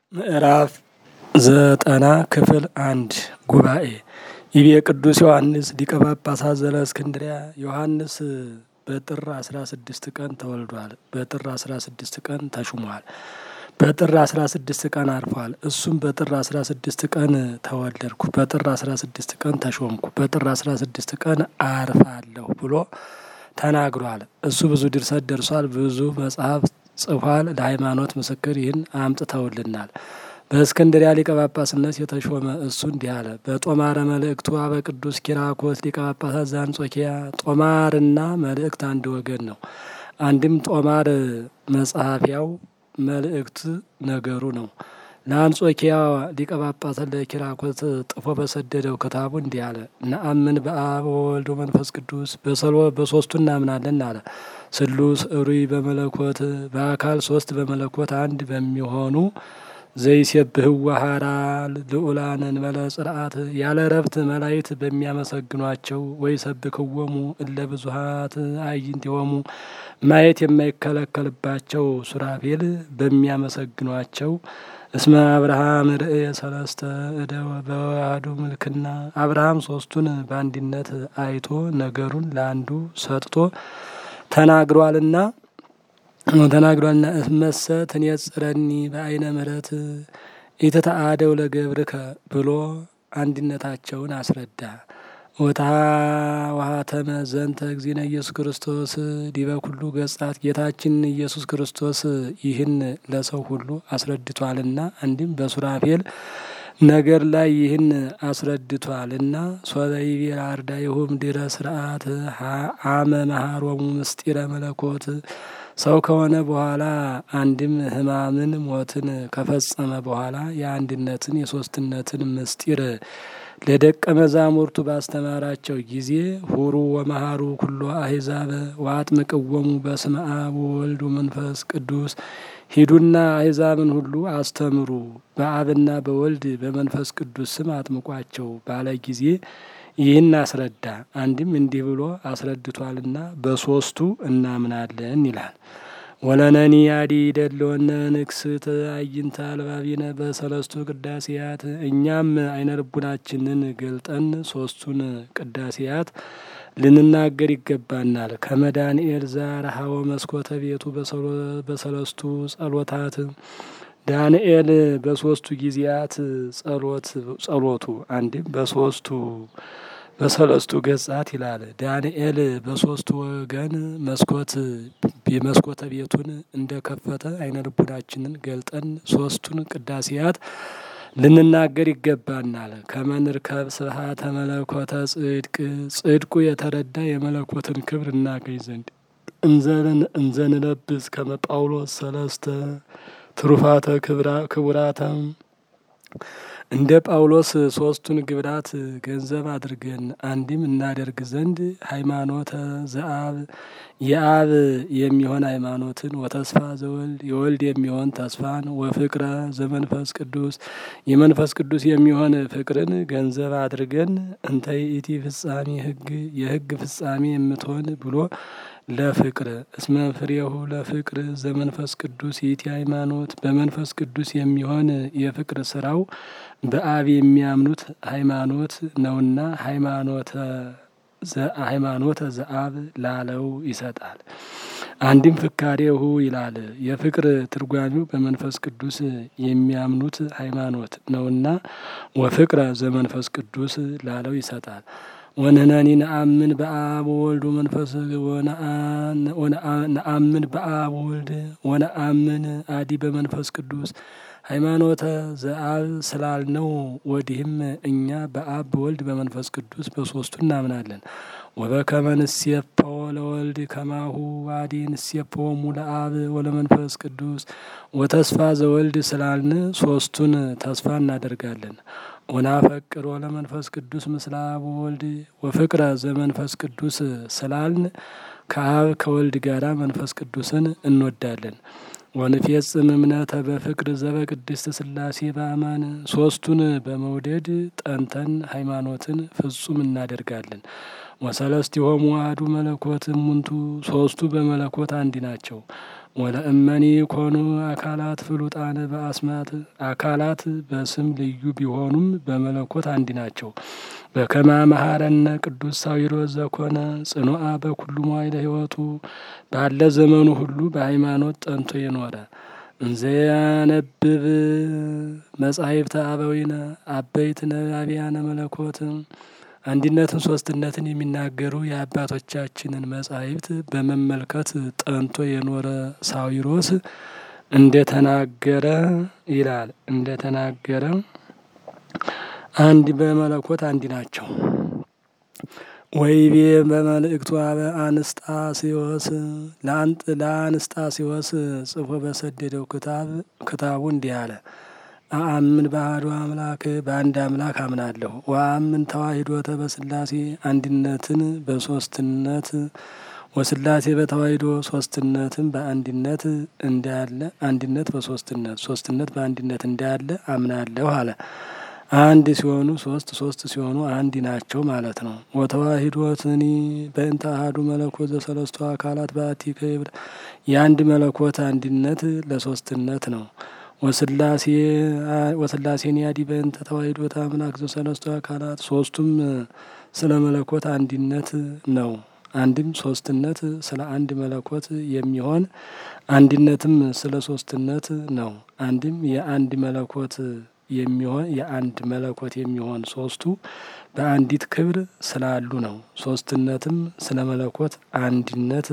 ምዕራፍ ዘጠና ክፍል አንድ ጉባኤ ይቤ ቅዱስ ዮሐንስ ሊቀ ጳጳሳት ዘእስክንድርያ ዮሐንስ በጥር አስራ ስድስት ቀን ተወልዷል። በጥር አስራ ስድስት ቀን ተሹሟል። በጥር አስራ ስድስት ቀን አርፏል። እሱም በጥር አስራ ስድስት ቀን ተወለድኩ፣ በጥር አስራ ስድስት ቀን ተሾምኩ፣ በጥር አስራ ስድስት ቀን አርፋለሁ ብሎ ተናግሯል። እሱ ብዙ ድርሰት ደርሷል። ብዙ መጽሐፍ ጽፏል። ለሃይማኖት ምስክር ይህን አምጥተውልናል። በእስክንድሪያ ሊቀ ጳጳስነት የተሾመ እሱ እንዲህ አለ። በጦማረ መልእክቱ አበ ቅዱስ ኪራኮስ ሊቀ ጳጳሳት ዘአንጾኪያ ጦማርና መልእክት አንድ ወገን ነው። አንድም ጦማር መጽሐፊያው መልእክት ነገሩ ነው። ለአንጾኪያ ሊቀ ጳጳሳት ለኪራኮስ ጥፎ በሰደደው ክታቡ እንዲህ አለ። ነአምን በአብ ወወልድ ወመንፈስ ቅዱስ በሶስቱ እናምናለን አለ። ስሉስ እሩይ በመለኮት በአካል ሶስት በመለኮት አንድ በሚሆኑ ዘይሴብህዋ ሀራ ልዑላን እንበለ ጽርዓት ያለ ረብት መላይት በሚያመሰግኗቸው ወይ ሰብክወሙ እለ ብዙሀት አዕይንቲሆሙ ማየት የማይከለከልባቸው ሱራፌል በሚያመሰግኗቸው እስመ አብርሃም ርእየ ሰለስተ እደወ በዋህዱ ምልክና አብርሃም ሶስቱን በአንድነት አይቶ ነገሩን ለአንዱ ሰጥቶ ተናግሯልና ተናግሯልና እመሰ ትኔጽረኒ በአይነ ምሕረት ኢትተአደው ለገብርከ ብሎ አንድነታቸውን አስረዳ። ወታ ዋሃተመ ዘንተ እግዚእነ ኢየሱስ ክርስቶስ ዲበ ኩሉ ገጻት ጌታችን ኢየሱስ ክርስቶስ ይህን ለሰው ሁሉ አስረድቷልና አንድም በሱራፌል ነገር ላይ ይህን አስረድቷልና ሶበይቤ አርዳይሁም ድረ ስርዓት አመ መሃሮሙ ምስጢረ መለኮት ሰው ከሆነ በኋላ አንድም ሕማምን ሞትን ከፈጸመ በኋላ የአንድነትን የሶስትነትን ምስጢር ለደቀ መዛሙርቱ ባስተማራቸው ጊዜ ሁሩ ወመሃሩ ኩሎ አሕዛበ ወአጥምቅዎሙ በስመ አብ ወወልድ ወመንፈስ ቅዱስ ሂዱና አሕዛብን ሁሉ አስተምሩ በአብና በወልድ በመንፈስ ቅዱስ ስም አጥምቋቸው ባለ ጊዜ ይህን አስረዳ። አንድም እንዲህ ብሎ አስረድቷልና በሶስቱ እናምናለን ይላል። ወለነኒ አዲ ደለወነ ንክስት አይንተ አልባቢነ በሰለስቱ ቅዳሴያት እኛም አይነ ልቡናችንን ገልጠን ሶስቱን ቅዳሴያት ልንናገር ይገባናል። ከመዳንኤል ዛረሃወ መስኮተ ቤቱ በሰለስቱ ጸሎታት ዳንኤል በሶስቱ ጊዜያት ጸሎት ጸሎቱ አንድም በሶስቱ በሰለስቱ ገጻት ይላል። ዳንኤል በሶስቱ ወገን መስኮት የመስኮተ ቤቱን እንደከፈተ አይነ ልቡናችንን ገልጠን ሶስቱን ቅዳሴያት ልንናገር ይገባናል። ከመንርከብ ስብሐተ መለኮተ ጽድቅ ጽድቁ የተረዳ የመለኮትን ክብር እናገኝ ዘንድ እንዘንለብስ ከመ ጳውሎስ ሰለስተ ትሩፋተ ክቡራተ እንደ ጳውሎስ ሶስቱን ግብራት ገንዘብ አድርገን አንድም እናደርግ ዘንድ ሃይማኖተ ዘአብ የአብ የሚሆን ሃይማኖትን ወተስፋ ዘወልድ የወልድ የሚሆን ተስፋን ወፍቅረ ዘመንፈስ ቅዱስ የመንፈስ ቅዱስ የሚሆን ፍቅርን ገንዘብ አድርገን እንተ ይእቲ ፍጻሜ ሕግ የሕግ ፍጻሜ የምትሆን ብሎ ለፍቅር እስመ ፍሬሁ ለፍቅር ዘመንፈስ ቅዱስ ይእቲ ሃይማኖት በመንፈስ ቅዱስ የሚሆን የፍቅር ስራው በአብ የሚያምኑት ሃይማኖት ነውና ሃይማኖተ ሃይማኖተ ዘአብ ላለው ይሰጣል። አንድም ፍካሬሁ ይላል። የፍቅር ትርጓሚው በመንፈስ ቅዱስ የሚያምኑት ሃይማኖት ነውና ወፍቅረ ዘመንፈስ ቅዱስ ላለው ይሰጣል። ወንህነኒ ነአምን በአብ ወወልድ ወመንፈስ ነአምን በአብ ወልድ ወነአምን አዲ በመንፈስ ቅዱስ ሃይማኖተ ዘአብ ስላልነው ወዲህም እኛ በአብ በወልድ በመንፈስ ቅዱስ በሶስቱ እናምናለን። ወበከመ ንሴፈዎ ለወልድ ከማሁ ዋዲ ንሴፈዎሙ ለአብ ወለመንፈስ ቅዱስ ወተስፋ ዘወልድ ስላልን ሶስቱን ተስፋ እናደርጋለን። ወናፈቅር ወለመንፈስ ቅዱስ ምስለ አብ ወወልድ ወፍቅረ ዘመንፈስ ቅዱስ ስላልን ከአብ ከወልድ ጋራ መንፈስ ቅዱስን እንወዳለን። ወንፌጽም እምነተ በፍቅር ዘበቅድስት ሥላሴ በአማን ሶስቱን በመውደድ ጠንተን ሃይማኖትን ፍጹም እናደርጋለን። ወሰለስቲሆሙ አሐዱ መለኮት እሙንቱ ሶስቱ በመለኮት አንድ ናቸው። ወለእመኒ ኮኑ አካላት ፍሉጣነ በአስማት አካላት በስም ልዩ ቢሆኑም በመለኮት አንድ ናቸው። በከማ መሐረነ ቅዱስ ሳዊሮስ ዘኮነ ጽኑአ በኩሉ መዋዕለ ሕይወቱ ባለ ዘመኑ ሁሉ በሃይማኖት ጠንቶ የኖረ እንዘያነብብ መጻሕፍተ አበዊነ አበይት ነባቢያነ መለኮት አንድነትን ሶስትነትን የሚናገሩ የአባቶቻችንን መጻሕፍት በመመልከት ጠንቶ የኖረ ሳዊሮስ እንደተናገረ ይላል። እንደተናገረ አንድ በመለኮት አንድ ናቸው። ወይቤ በመልእክቱ አበ አንስጣሴዎስ ለአንስጣሴዎስ ጽፎ በሰደደው ክታብ ክታቡ እንዲህ አለ። አአምን በአሐዱ አምላክ በአንድ አምላክ አምናለሁ። ወአምን ተዋሂዶተ በስላሴ አንድነትን በሶስትነት ወስላሴ በተዋሂዶ ሶስትነትን በአንድነት እንዳለ አንድነት በሶስትነት ሶስትነት በአንድነት እንዳለ አምናለሁ አለ። አንድ ሲሆኑ ሶስት ሶስት ሲሆኑ አንድ ናቸው ማለት ነው። ወተዋሂዶትኒ በእንተ አሐዱ መለኮት ዘሰለስቱ አካላት በአቲ ክብር የአንድ መለኮት አንድነት ለሶስትነት ነው። ወስላሴ ወስላሴን ያዲ በእንተ ተዋሂዶተ አምላክ ዘሰለስቱ አካላት ሶስቱም ስለ መለኮት አንድነት ነው። አንድም ሶስትነት ስለ አንድ መለኮት የሚሆን አንድነትም ስለ ሶስትነት ነው። አንድም የአንድ መለኮት የሚሆን የአንድ መለኮት የሚሆን ሶስቱ በአንዲት ክብር ስላሉ ነው። ሶስትነትም ስለ መለኮት አንድነት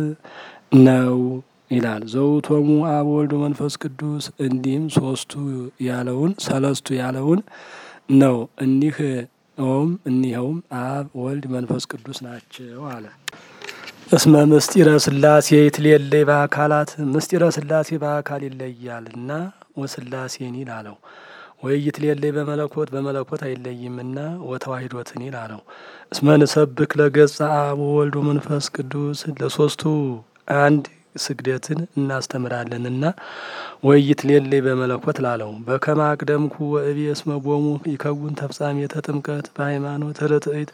ነው ይላል። ዘውቶሙ አብ ወልድ መንፈስ ቅዱስ እንዲህም ሶስቱ ያለውን ሰለስቱ ያለውን ነው። እኒህ ውም እኒኸውም አብ ወልድ መንፈስ ቅዱስ ናቸው አለ። እስመ ምስጢረ ስላሴ ይትሌለይ በአካላት ምስጢረ ስላሴ በአካል ይለያልና ወስላሴን ይላለው ወይ ይትሌለይ በመለኮት በመለኮት አይለይምና ወተዋሂዶትን ይላለው። እስመ ንሰብክ ለገጸ አብ ወልድ መንፈስ ቅዱስ ለሶስቱ አንድ ስግደትን እናስተምራለንና ወይ ይትሌለይ በመለኮት ላለው በከመ አቅደምኩ ወእቤ እስመ ቦሙ ይከውን ተፍጻሜተ ጥምቀት በሃይማኖት ርትዕት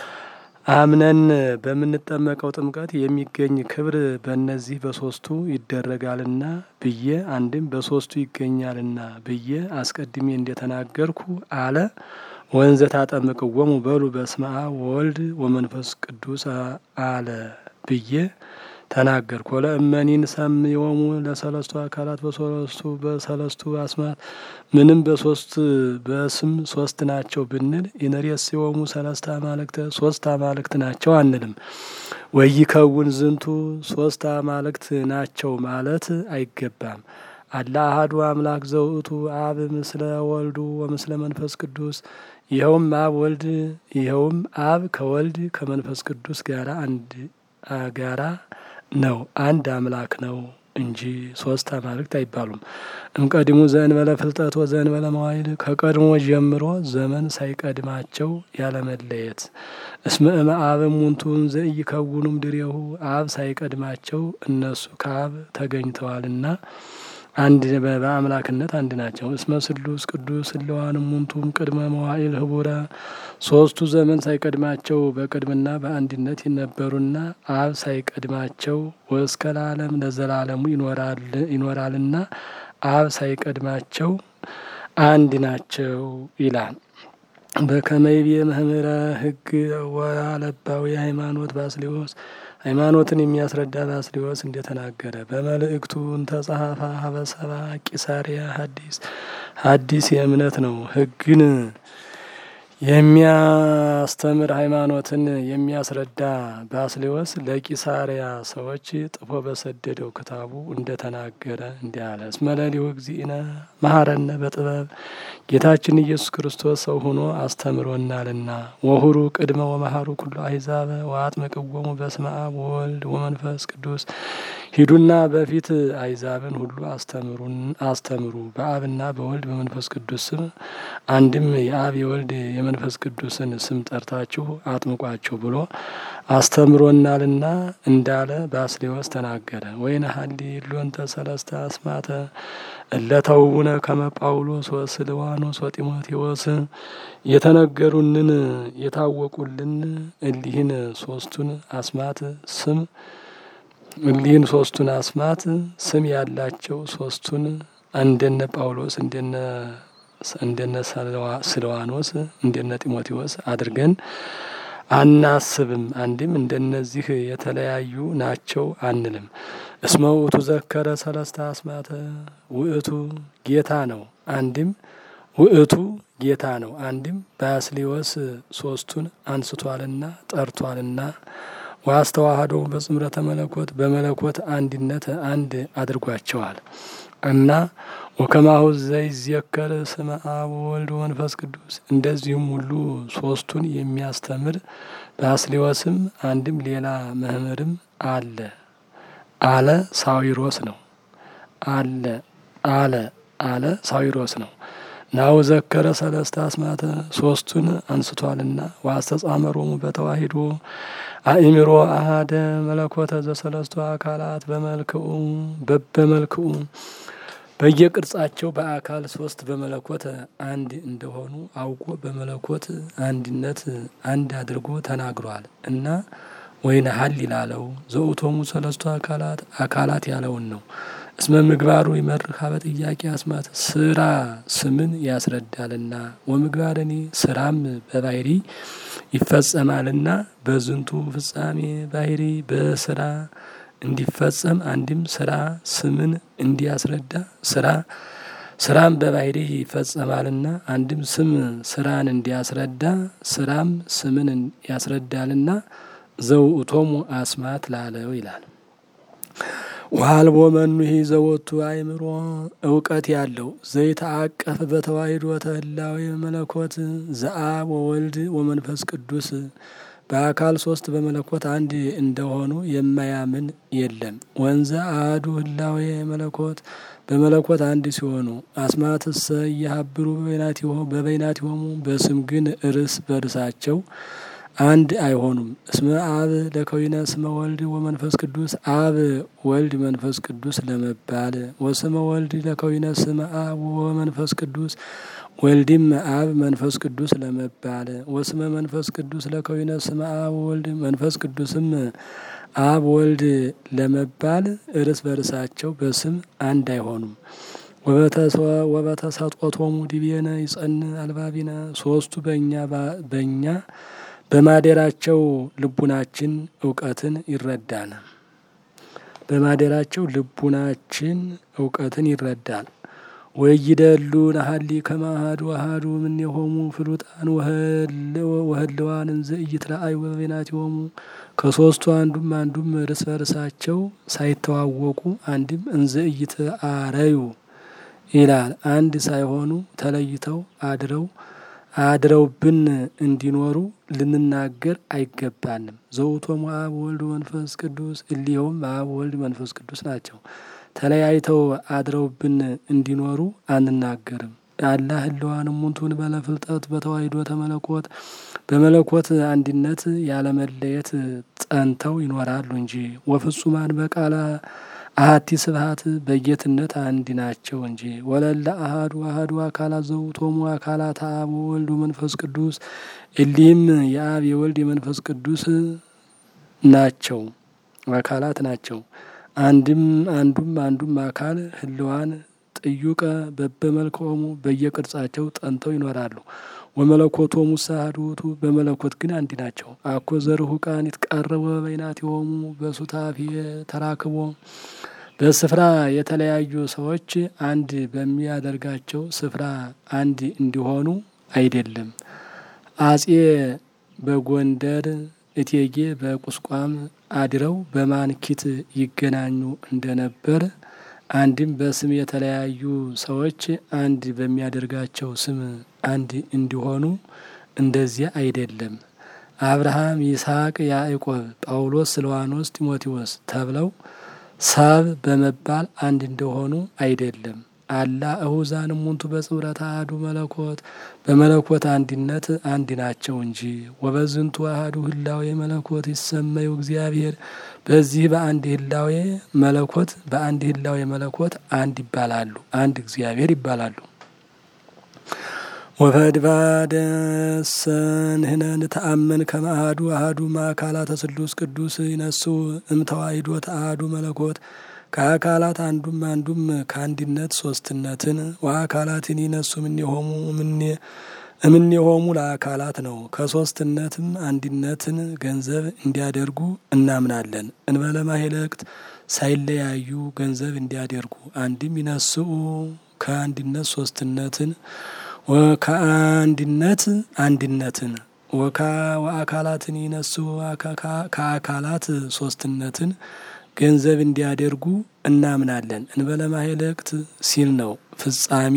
አምነን በምንጠመቀው ጥምቀት የሚገኝ ክብር በእነዚህ በሶስቱ ይደረጋልና ብዬ አንድም በሶስቱ ይገኛልና ብዬ አስቀድሜ እንደተናገርኩ አለ። ወንዘ ታጠምቅዎሙ በሉ በስመ አብ ወወልድ ወመንፈስ ቅዱስ አለ ብዬ ተናገርኩ። ወለእመኒን ሰምዮሙ ለሰለስቱ አካላት በሰለስቱ በሰለስቱ አስማት ምንም በሶስት በስም ሶስት ናቸው ብንል ኢነሬስዮሙ ሰለስተ አማልክተ ሶስት አማልክት ናቸው አንልም። ወይከውን ዝንቱ ሶስት አማልክት ናቸው ማለት አይገባም። አላ አሐዱ አምላክ ዘውእቱ አብ ምስለ ወልዱ ወምስለ መንፈስ ቅዱስ ይኸውም አብ ወልድ ይኸውም አብ ከወልድ ከመንፈስ ቅዱስ ጋራ አንድ ጋራ ነው አንድ አምላክ ነው እንጂ ሶስት አማልክት አይባሉም። እምቀድሙ ዘእንበለ ፍልጠት ወዘእንበለ መዋይል ከቀድሞ ጀምሮ ዘመን ሳይቀድማቸው ያለመለየት እስመ እመ አብ እሙንቱን ዘኢይከውኑም ድሬሁ አብ ሳይቀድማቸው እነሱ ከአብ ተገኝተዋልና አንድ በአምላክነት አንድ ናቸው። እስመ ስሉስ ቅዱስ እለዋን እሙንቱም ቅድመ መዋዕል ህቡረ ሶስቱ ዘመን ሳይቀድማቸው በቅድምና በአንድነት ይነበሩና አብ ሳይቀድማቸው ወእስከ ለዓለም ለዘላለሙ ይኖራልና አብ ሳይቀድማቸው አንድ ናቸው ይላል። በከመይቤ መምህረ ሕግ ወአለባዊ ሃይማኖት ባስሌዎስ ሃይማኖትን የሚያስረዳ ባስሌዎስ እንደተናገረ በመልእክቱ እንተጸሐፈ ሀበሰባ ቂሳሪያ ሐዲስ ሐዲስ የእምነት ነው። ሕግን የሚያስተምር ሃይማኖትን የሚያስረዳ ባስሌዎስ ለቂሳሪያ ሰዎች ጥፎ በሰደደው ክታቡ እንደተናገረ እንዲህ አለ። እስመ ለሊሁ እግዚእነ መሐረነ በጥበብ ጌታችን ኢየሱስ ክርስቶስ ሰው ሆኖ አስተምሮናልና ወሁሩ ቅድመ ወመሃሩ ኩሉ አሕዛበ ወአጥምቅዎሙ በስመ አብ ወወልድ ወመንፈስ ቅዱስ ሂዱና በፊት አሕዛብን ሁሉ አስተምሩን አስተምሩ በአብና በወልድ በመንፈስ ቅዱስ ስም አንድም የአብ የወልድ የመንፈስ ቅዱስን ስም ጠርታችሁ አጥምቋቸው ብሎ አስተምሮናልና እንዳለ ባስሌዎስ ተናገረ። ወይነ ሀሊ ሎንተ ሰለስተ አስማተ እለተውነ ከመ ጳውሎስ ወስልዋኖስ ወጢሞቴዎስ የተነገሩንን የታወቁልን እሊህን ሶስቱን አስማት ስም እሊህን ሶስቱን አስማት ስም ያላቸው ሶስቱን እንደነ ጳውሎስ እንደነ እንደነ ስልዋኖስ እንደነ ጢሞቴዎስ አድርገን አናስብም። አንድም እንደነዚህ የተለያዩ ናቸው አንልም። እስመ ውእቱ ዘከረ ሰለስተ አስማተ ውእቱ ጌታ ነው። አንድም ውእቱ ጌታ ነው። አንድም ባስሊዮስ ሶስቱን አንስቷልና ጠርቷልና ዋስተዋህዶ በጽምረተ መለኮት በመለኮት አንድነት አንድ አድርጓቸዋል እና ወከማሁ ዘይዜከር ስመ አብ ወወልድ ወመንፈስ ቅዱስ እንደዚሁም ሁሉ ሶስቱን የሚያስተምር ባስሊዮስም አንድም ሌላ መምህርም አለ አለ ሳዊሮስ ነው አለ አለ አለ ሳዊሮስ ነው። ናሁ ዘከረ ሰለስተ አስማተ ሶስቱን አንስቷልና ዋስተጻመሮሙ በተዋሂዶ አእምሮ አሃደ መለኮተ ዘሰለስቱ አካላት በመልክኡ በበመልክኡ በየቅርጻቸው በአካል ሶስት በመለኮት አንድ እንደሆኑ አውቆ በመለኮት አንድነት አንድ አድርጎ ተናግሯል እና ወይነ ሀል ይላለው ዘውቶሙ ሰለስቱ አካላት አካላት ያለውን ነው። እስመ ምግባሩ ይመርህ ሀበ ጥያቄ አስማት ስራ ስምን ያስረዳልና ወምግባርኒ ስራም በባህሪ ይፈጸማልና በዝንቱ ፍጻሜ ባህሪ በስራ እንዲፈጸም አንድም ስራ ስምን እንዲያስረዳ ስራ ስራም በባህሪ ይፈጸማልና አንድም ስም ስራን እንዲያስረዳ ስራም ስምን ያስረዳልና ዘውእቶሙ አስማት ላለው ይላል። ዋልቦ መኑሂ ዘወቱ አእምሮ እውቀት ያለው ዘይተአቀፍ በተዋሂዶ ተህላዊ መለኮት ዘአብ ወወልድ ወመንፈስ ቅዱስ በአካል ሶስት በመለኮት አንድ እንደሆኑ የማያምን የለም። ወንዘ አህዱ ህላዌ መለኮት በመለኮት አንድ ሲሆኑ አስማትሰ እያሀብሩ በበይናቲሆሙ በስም ግን እርስ በርሳቸው አንድ አይሆኑም። እስመ አብ ለከዊነ ስመ ወልድ ወመንፈስ ቅዱስ አብ ወልድ መንፈስ ቅዱስ ለመባል ወስመ ወልድ ለከዊነ ስመ አብ ወመንፈስ ቅዱስ ወልድም አብ መንፈስ ቅዱስ ለመባል ወስመ መንፈስ ቅዱስ ለከዊነ ስመ አብ ወልድ መንፈስ ቅዱስም አብ ወልድ ለመባል እርስ በርሳቸው በስም አንድ አይሆኑም። ወበተሰጦቶሙ ዲቤነ ይጸን አልባቢነ ሶስቱ በእኛ በእኛ በማደራቸው ልቡናችን እውቀትን ይረዳል። በማደራቸው ልቡናችን እውቀትን ይረዳል። ወይደሉ ናሀሊ ከማሃዱ አሃዱ እምኔሆሙ ፍሉጣን ወህልዋን እንዘ ኢይትረአዩ በበይናቲሆሙ ከሶስቱ አንዱም አንዱም እርስ በርሳቸው ሳይተዋወቁ አንድም እንዘ ኢይትአረዩ ይላል። አንድ ሳይሆኑ ተለይተው አድረው አድረውብን እንዲኖሩ ልንናገር አይገባንም። ዘውቶሙ አብ ወልድ መንፈስ ቅዱስ እሊኸውም አብ ወልድ መንፈስ ቅዱስ ናቸው። ተለያይተው አድረውብን እንዲኖሩ አንናገርም። አላ ህልዋን እሙንቱን በለፍልጠት በተዋሂዶ ተመለኮት በመለኮት አንድነት ያለመለየት ጸንተው ይኖራሉ እንጂ ወፍጹማን በቃላ አሀቲ ስብሀት በጌትነት አንድ ናቸው እንጂ ወለለ አሀዱ አሀዱ አካላት ዘውቶሙ አካላት አብ ወልድ መንፈስ ቅዱስ እሊህም የአብ የወልድ የመንፈስ ቅዱስ ናቸው አካላት ናቸው። አንድም አንዱም አንዱም አካል ህልዋን ጥዩቀ በበመልክዖሙ በየቅርጻቸው ጠንተው ይኖራሉ። ወመለኮቶሙ አሐዱ ውእቱ በመለኮት ግን አንድ ናቸው። አኮ ዘርሁቃን ይትቃረቡ በበይናቲሆሙ በሱታፌ ተራክቦ በስፍራ የተለያዩ ሰዎች አንድ በሚያደርጋቸው ስፍራ አንድ እንዲሆኑ አይደለም። አጼ በጎንደር እቴጌ በቁስቋም አድረው በማንኪት ይገናኙ እንደነበር አንድም በስም የተለያዩ ሰዎች አንድ በሚያደርጋቸው ስም አንድ እንዲሆኑ እንደዚያ አይደለም። አብርሃም፣ ይስሐቅ፣ ያዕቆብ፣ ጳውሎስ፣ ስልዋኖስ፣ ጢሞቴዎስ ተብለው ሰብ በመባል አንድ እንደሆኑ አይደለም። አላ እሁዛን እሙንቱ በጽምረት አሐዱ መለኮት በመለኮት አንድነት አንድ ናቸው እንጂ ወበዝንቱ አሐዱ ህላዌ መለኮት ይሰመዩ እግዚአብሔር በዚህ በአንድ ህላዌ መለኮት በአንድ ህላዌ መለኮት አንድ ይባላሉ፣ አንድ እግዚአብሔር ይባላሉ። ወፈድባደሰ ንሕነ ንተአመን ከመ አሐዱ አሐዱ ማእካላተ ስሉስ ቅዱስ ይነስው እምተዋሂዶ ተአሐዱ መለኮት ከአካላት አንዱም አንዱም ከአንድነት ሶስትነትን ወአካላትን ይነሱ እምኔሆሙ እምኔሆሙ ለአካላት ነው። ከሶስትነትም አንድነትን ገንዘብ እንዲያደርጉ እናምናለን። እንበለ ማኅለቅት ሳይለያዩ ገንዘብ እንዲያደርጉ አንድም ይነስኡ ከአንድነት ሶስትነትን ከአንድነት አንድነትን ወአካላትን ይነሱ ከአካላት ሶስትነትን ገንዘብ እንዲያደርጉ እናምናለን። እንበለ ማኅለቅት ሲል ነው ፍጻሜ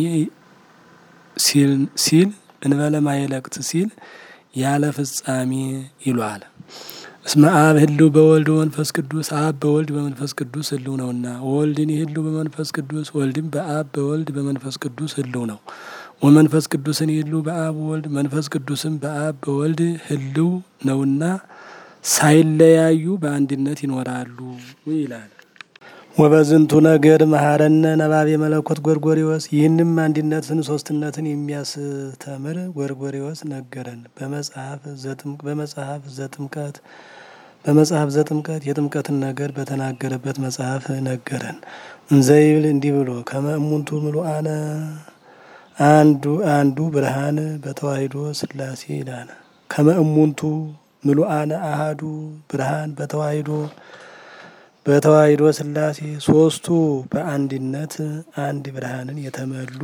ሲል እንበለ ማኅለቅት ሲል ያለ ፍጻሜ ይሏል። እስመ አብ ህልው በወልድ ወመንፈስ ቅዱስ አብ በወልድ በመንፈስ ቅዱስ ህልው ነውና፣ ወወልድን ህልው በመንፈስ ቅዱስ ወልድም በአብ በወልድ በመንፈስ ቅዱስ ህልው ነው። ወመንፈስ ቅዱስን ህልው በአብ ወልድ መንፈስ ቅዱስም በአብ በወልድ ህልው ነውና ሳይለያዩ በአንድነት ይኖራሉ ይላል። ወበዝንቱ ነገር መሐረነ ነባቤ መለኮት ጎርጎሪዎስ ይህንም አንድነትን ሶስትነትን የሚያስተምር ጎርጎሪዎስ ነገረን። በመጽሐፍ ዘጥምቀት በመጽሐፍ ዘጥምቀት የጥምቀትን ነገር በተናገረበት መጽሐፍ ነገረን። እንዘይብል እንዲህ ብሎ ከመ እሙንቱ ምሉአነ አንዱ አንዱ ብርሃን በተዋሂዶ ሥላሴ ይላል። ከመ እሙንቱ ምሉአነ አሃዱ ብርሃን በተዋሂዶ በተዋሂዶ ሥላሴ ሶስቱ በአንድነት አንድ ብርሃንን የተመሉ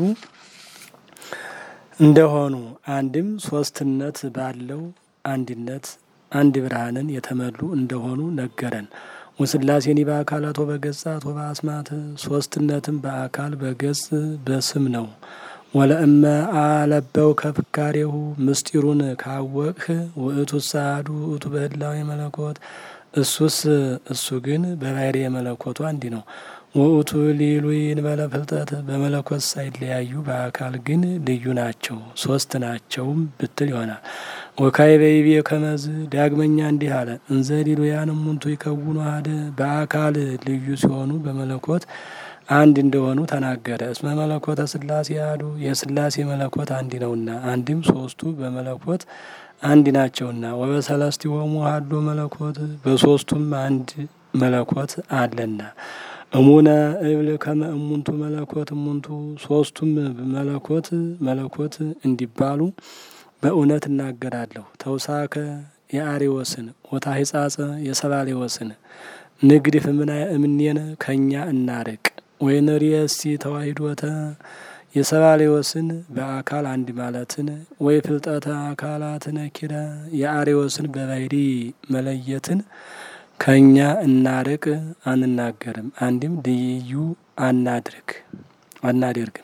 እንደሆኑ አንድም ሶስትነት ባለው አንድነት አንድ ብርሃንን የተመሉ እንደሆኑ ነገረን። ወሥላሴኒ በአካላት ወበገጻት ወበአስማት ሶስትነትም በአካል በገጽ በስም ነው። ወለእመ አለበው ከፍካሬሁ ምስጢሩን ካወቅህ ውእቱ ሳዱ ውእቱ በህላዊ መለኮት እሱስ እሱ ግን በባሕርየ መለኮቱ አንድ ነው። ውእቱ ሊሉይ እንበለ ፍልጠት በመለኮት ሳይለያዩ በአካል ግን ልዩ ናቸው፣ ሶስት ናቸውም ብትል ይሆናል። ወካይ በይቤ ከመዝ ዳግመኛ እንዲህ አለ። እንዘ ሊሉያን እሙንቱ ይከውኑ አሐደ በአካል ልዩ ሲሆኑ በመለኮት አንድ እንደሆኑ ተናገረ። እስመ መለኮተ ሥላሴ አሐዱ የሥላሴ መለኮት አንድ ነውና፣ አንድም ሶስቱ በመለኮት አንድ ናቸውና። ወበሰለስቲሆሙ አሐዱ መለኮት በሶስቱም አንድ መለኮት አለና። እሙነ እብል ከመ እሙንቱ መለኮት እሙንቱ ሶስቱም መለኮት መለኮት እንዲባሉ በእውነት እናገራለሁ። ተውሳከ የአሬዎስን ወታሂጻጸ የሰባሌዎስን ንግድፍ እምኔነ ከእኛ እናርቅ ወይንርየሲ ተዋሂዶተ የሰባሌዎስን በአካል አንድ ማለትን ወይ ፍልጠተ አካላትን ኪረ የአሬዎስን በባሕሪ መለየትን ከእኛ እናርቅ አንናገርም። አንድም ልዩ አናድርግ አናደርግም።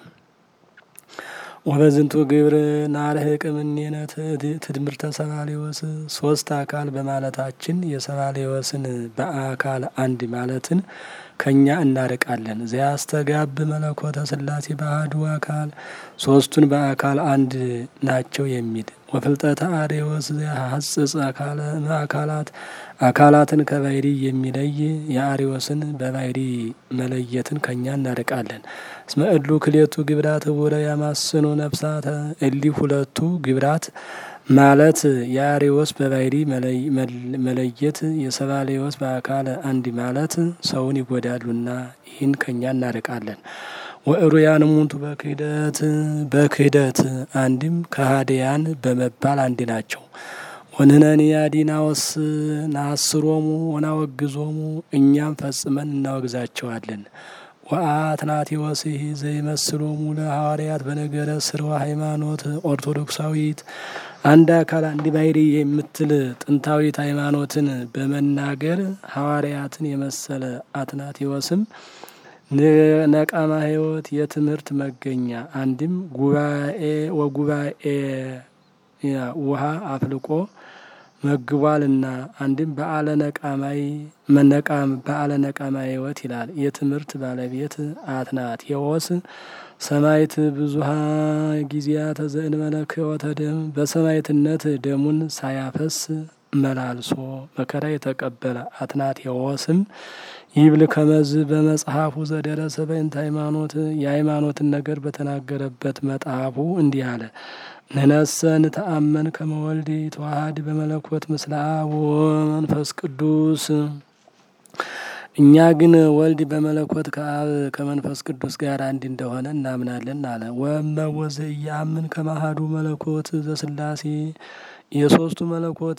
ወበዝንቱ ግብር ናርህቅ እምኔነ ትድምርተ ሰባሌዎስ ሶስት አካል በማለታችን የሰባሌዎስን በአካል አንድ ማለትን ከእኛ እናርቃለን። ዘያስተጋብ መለኮተ ሥላሴ በአሐዱ አካል ሶስቱን በአካል አንድ ናቸው የሚል ወፍልጠተ አሬዎስ ዘያሐጽጽ አካላት አካላትን ከባሕሪ የሚለይ የአሬዎስን በባሕሪ መለየትን ከእኛ እናርቃለን። እስመ እሉ ክሌቱ ግብራት ውረ ያማስኑ ነፍሳተ እሊ ሁለቱ ግብራት ማለት የአሬዎስ በባሕሪ መለየት የሰባሌዎስ በአካል አንድ ማለት ሰውን ይጎዳሉና ይህን ከእኛ እናርቃለን። ወእሩያን እሙንቱ በክህደት በክህደት አንድም ከሃዲያን በመባል አንድ ናቸው። ወንህነኒ አዲናወስ ናስሮሙ ወናወግዞሙ እኛም ፈጽመን እናወግዛቸዋለን። ወአትናቴዎስህ ዘይመስሎሙ ለሐዋርያት በነገረ ስርወ ሃይማኖት ኦርቶዶክሳዊት አንድ አካል አንድ ባሕሪ የምትል ጥንታዊት ሃይማኖትን በመናገር ሐዋርያትን የመሰለ አትናቴዎስም ነቃማ ሕይወት የትምህርት መገኛ አንድም ጉባኤ ወጉባኤ ውሃ አፍልቆ መግቧልና አንድም በዓለ ነቃማይ መነቃም በዓለ ነቃማ ሕይወት ይላል። የትምህርት ባለቤት አትናቴዎስ ሰማዕት ብዙሃ ጊዜያተ ዘእንበለ ክህወተ ደም በሰማዕትነት ደሙን ሳያፈስ መላልሶ መከራ የተቀበለ አትናቴዎስም ይብል ከመዝ በመጽሐፉ ዘደረሰ በእንተ ሃይማኖት የሃይማኖትን ነገር በተናገረበት መጽሐፉ እንዲህ አለ። ንነሰ ንተአመን ከመ ወልድ ተዋሃድ በመለኮት ምስለ አብ ወመንፈስ ቅዱስ እኛ ግን ወልድ በመለኮት ከአብ ከመንፈስ ቅዱስ ጋር አንድ እንደሆነ እናምናለን አለ። ወመወዘ እያምን ከማሃዱ መለኮት ዘስላሴ የሶስቱ መለኮት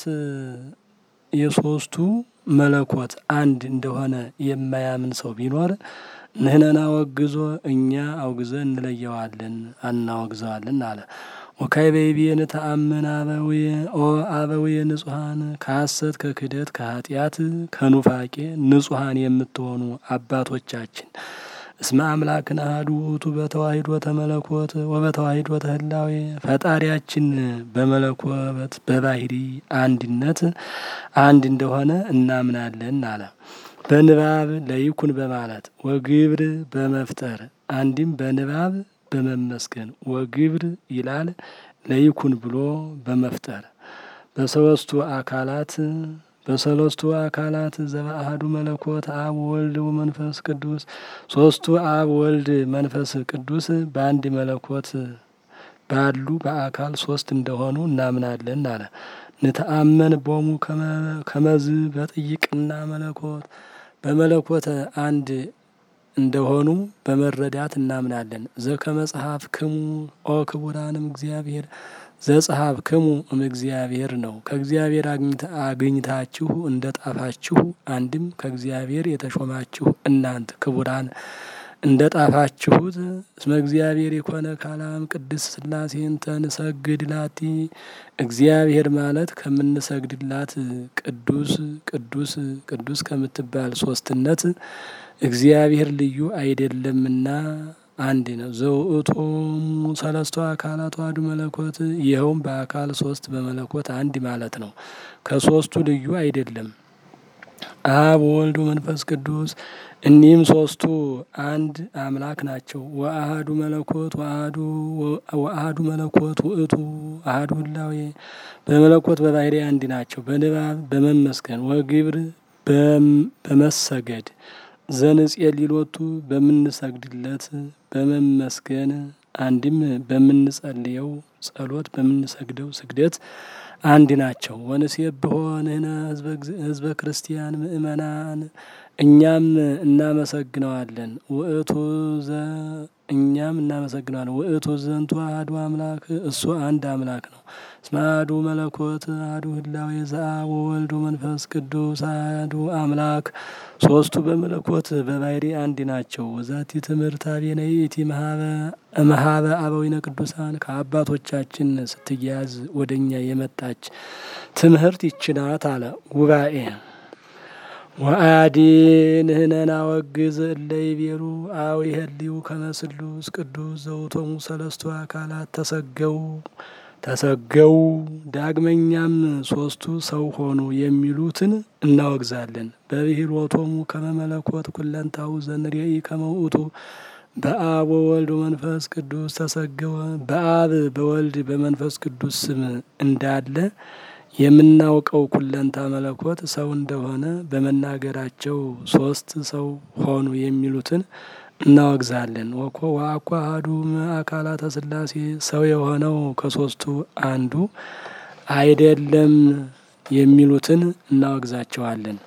የሶስቱ መለኮት አንድ እንደሆነ የማያምን ሰው ቢኖር ንህነና ወግዞ እኛ አውግዘን እንለየዋለን አናወግዘዋለን አለ። ወካይ በይቤን ተአምን አበውየ ኦ አበውየ ንጹሐን ከሐሰት ከክደት ከኃጢአት ከኑፋቄ ንጹሐን የምትሆኑ አባቶቻችን እስመ አምላክን አሐዱ ውእቱ በተዋሂዶ ተመለኮት ወበተዋሂዶ ተህላዌ ፈጣሪያችን በመለኮት በባህሪ አንድነት አንድ እንደሆነ እናምናለን አለ። በንባብ ለይኩን በማለት ወግብር በመፍጠር አንድም በንባብ በመመስገን ወግብር ይላል ለይኩን ብሎ በመፍጠር በሰለስቱ አካላት በሰለስቱ አካላት ዘበአሐዱ መለኮት አብ ወልድ ወመንፈስ ቅዱስ ሶስቱ አብ ወልድ መንፈስ ቅዱስ በአንድ መለኮት ባሉ በአካል ሶስት እንደሆኑ እናምናለን አለ። ንተአመን ቦሙ ከመዝ በጥይቅና መለኮት በመለኮት አንድ እንደሆኑ በመረዳት እናምናለን። ዘከመጽሐፍ ክሙ ኦ ክቡራንም እግዚአብሔር ዘጸሐፍ ክሙ እም እግዚአብሔር ነው። ከእግዚአብሔር አግኝታችሁ እንደ ጣፋችሁ አንድም ከእግዚአብሔር የተሾማችሁ እናንት ክቡራን እንደ ጣፋችሁት እስመ እግዚአብሔር የኮነ ካላም ቅድስት ሥላሴን ተንሰግድ ላቲ እግዚአብሔር ማለት ከምንሰግድላት ቅዱስ ቅዱስ ቅዱስ ከምትባል ሶስትነት እግዚአብሔር ልዩ አይደለምና አንድ ነው። ዘውእቶሙ ሰለስቱ አካላት ዋሕዱ መለኮት ይኸውም በአካል ሶስት በመለኮት አንድ ማለት ነው። ከሶስቱ ልዩ አይደለም። አብ ወልድ መንፈስ ቅዱስ እኒህም ሶስቱ አንድ አምላክ ናቸው። ወአሐዱ መለኮት ወአሐዱ መለኮት ውእቱ አሐዱ ህላዌ በመለኮት በባህሪ አንድ ናቸው። በንባብ በመመስገን ወግብር በመሰገድ ዘንጽየ ሊሎቱ በምንሰግድለት በመመስገን አንድም በምንጸልየው ጸሎት በምንሰግደው ስግደት አንድ ናቸው። ወንሴብሖ ንሕነ ህዝበ ክርስቲያን ምእመናን እኛም እናመሰግነዋለን። ውእቱ ዘ እኛም እናመሰግነዋለን። ውእቱ ዘንቱ አሐዱ አምላክ እሱ አንድ አምላክ ነው። እስመ አሐዱ መለኮት አሐዱ ህላዌ ዘአብ ወወልድ መንፈስ ቅዱስ አሐዱ አምላክ ሶስቱ በመለኮት በባህሪ አንድ ናቸው። ወዛቲ ትምህርት አቤነ ይእቲ መሀበ አበዊነ ቅዱሳን ከአባቶቻችን ስትያዝ ወደ እኛ የመጣች ትምህርት ይችናት አለ ጉባኤ ወአዲ ንሕነና ወግዝ እለ ይቤሉ አው ይሄልዩ ከመ ስሉስ ቅዱስ ዘውቶሙ ሰለስቱ አካላት ተሰገው ተሰገው ዳግመኛም ሶስቱ ሰው ሆኑ የሚሉትን እናወግዛለን። በብሂሎቶሙ ከመ መለኮት ኩለንታው ዘንሬኢ ከመ ውእቱ በአብ ወወልድ መንፈስ ቅዱስ ተሰገወ በአብ በወልድ በመንፈስ ቅዱስ ስም እንዳለ የምናውቀው ኩለንታ መለኮት ሰው እንደሆነ በመናገራቸው ሶስት ሰው ሆኑ የሚሉትን እናወግዛለን። ወኮ ወአኮ አሐዱ አካላተ ሥላሴ ሰው የሆነው ከሶስቱ አንዱ አይደለም የሚሉትን እናወግዛቸዋለን።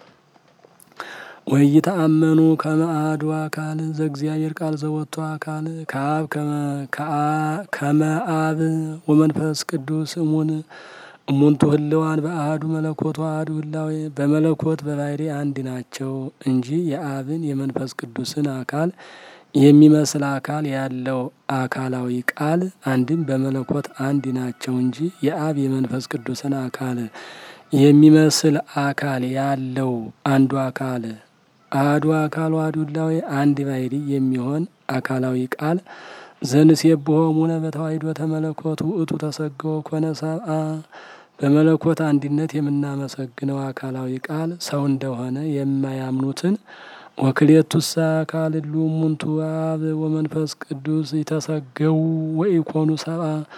ወይተአመኑ ከመ አሐዱ አካል ዘእግዚአብሔር ቃል ዘወጥቶ አካል ከአብ ከመ አብ ወመንፈስ ቅዱስ እሙን እሙንቱ ህልዋን በአሐዱ መለኮት አሐዱ ህላዌ በመለኮት በባህሪ አንድ ናቸው እንጂ የአብን የመንፈስ ቅዱስን አካል የሚመስል አካል ያለው አካላዊ ቃል አንድም በመለኮት አንድ ናቸው እንጂ የአብ የመንፈስ ቅዱስን አካል የሚመስል አካል ያለው አንዱ አካል አሐዱ አካል አሐዱ ህላዌ አንድ ባሕሪ የሚሆን አካላዊ ቃል ዘንሴብሖ እሙነ በተዋሕዶ ተመለኮት ውእቱ ተሰገወ ኮነ ሰብአ በመለኮት አንድነት የምናመሰግነው አካላዊ ቃል ሰው እንደሆነ የማያምኑትን ወክልኤቱሰ አካል እሉ እሙንቱ አብ ወመንፈስ ቅዱስ ይተሰገው ወኢኮኑ ሰብአ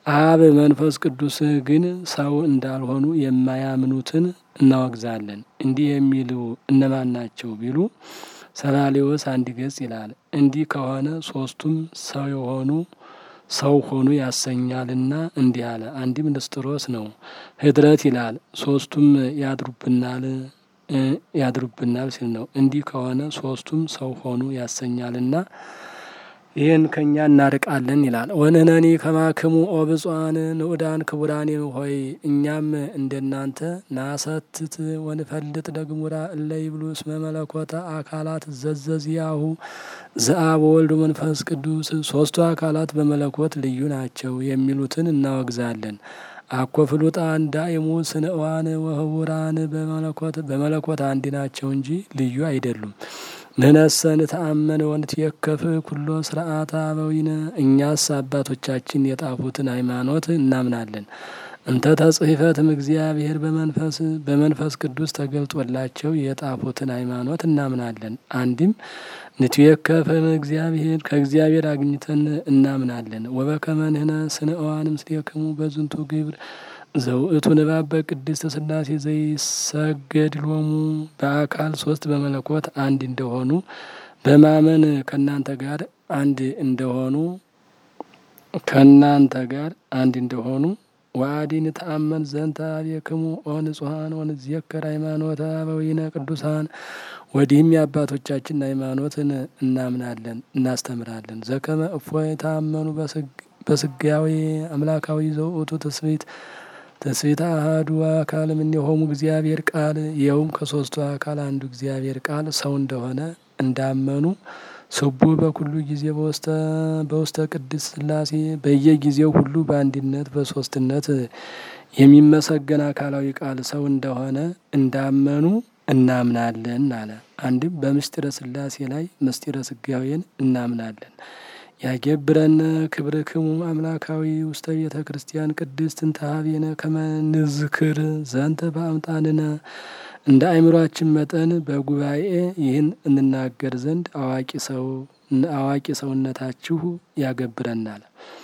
አብ መንፈስ ቅዱስ ግን ሰው እንዳልሆኑ የማያምኑትን እናወግዛለን። እንዲህ የሚሉ እነማን ናቸው ቢሉ ሰላሌዎስ አንድ ገጽ ይላል። እንዲህ ከሆነ ሶስቱም ሰው የሆኑ ሰው ሆኑ ያሰኛልና እንዲህ አለ። አንድም ንስጥሮስ ነው። ህድረት ይላል። ሶስቱም ያድሩብናል ያድሩብናል ሲል ነው። እንዲህ ከሆነ ሶስቱም ሰው ሆኑ ያሰኛልና ይህን ከእኛ እናርቃለን ይላል። ወንህነኒ ከማክሙ ኦብጿን ንዑዳን ክቡራን ሆይ እኛም እንደናንተ ናሰትት ወንፈልጥ ደግሙራ እለ ይብሉ እስመ መለኮተ አካላት ዘዘዝያሁ ዘአብ ወልድ መንፈስ ቅዱስ ሶስቱ አካላት በመለኮት ልዩ ናቸው የሚሉትን እናወግዛለን። አኮ ፍሉጣን ዳይሙ ስንእዋን ወህቡራን በመለኮት በመለኮት አንድ ናቸው እንጂ ልዩ አይደሉም። ንነሰ ንተአመን ወንትየከፍ ኩሎ ስርዓተ አበዊነ እኛስ አባቶቻችን የጣፉትን ሃይማኖት እናምናለን። እንተ ተጽሕፈትም እግዚአብሔር በመንፈስ በመንፈስ ቅዱስ ተገልጦላቸው የጣፉትን ሃይማኖት እናምናለን። አንድም ንትየከፍም እግዚአብሔር ከእግዚአብሔር አግኝተን እናምናለን። ወበከመ ንሕነ ስንእዋን ምስሌክሙ በዝንቱ ግብር ዘውእቱ ንባብ በቅድስት ሥላሴ ዘይሰገድ ሎሙ በአካል ሶስት በመለኮት አንድ እንደሆኑ በማመን ከእናንተ ጋር አንድ እንደሆኑ ከእናንተ ጋር አንድ እንደሆኑ ወአዲን ተአመን ዘንተ አብየክሙ ኦ ንጹሐን ወንዝየከር ሃይማኖተ አበዊነ ቅዱሳን ወዲህም የአባቶቻችን ሃይማኖትን እናምናለን እናስተምራለን። ዘከመ እፎይ ታመኑ በስጋዊ አምላካዊ ዘውእቱ ትስብእት ትስብእት አሐዱ አካል እምኔሆሙ እግዚአብሔር ቃል ይኸውም ከሶስቱ አካል አንዱ እግዚአብሔር ቃል ሰው እንደሆነ እንዳመኑ ስቡ በኩሉ ጊዜ በውስተ ቅድስት ሥላሴ በየጊዜው ሁሉ በአንድነት በሶስትነት የሚመሰገን አካላዊ ቃል ሰው እንደሆነ እንዳመኑ እናምናለን አለ። አንድም በምስጢረ ሥላሴ ላይ ምስጢረ ስጋዌን እናምናለን። ያገብረነ ክብርክሙ አምላካዊ ውስተ ቤተ ክርስቲያን ቅድስት እንተ ኀቤነ ከመ ንዝክር ዘንተ በአምጣንነ እንደ አእምሯችን መጠን በጉባኤ ይህን እንናገር ዘንድ አዋቂ ሰው አዋቂ ሰውነታችሁ ያገብረናል።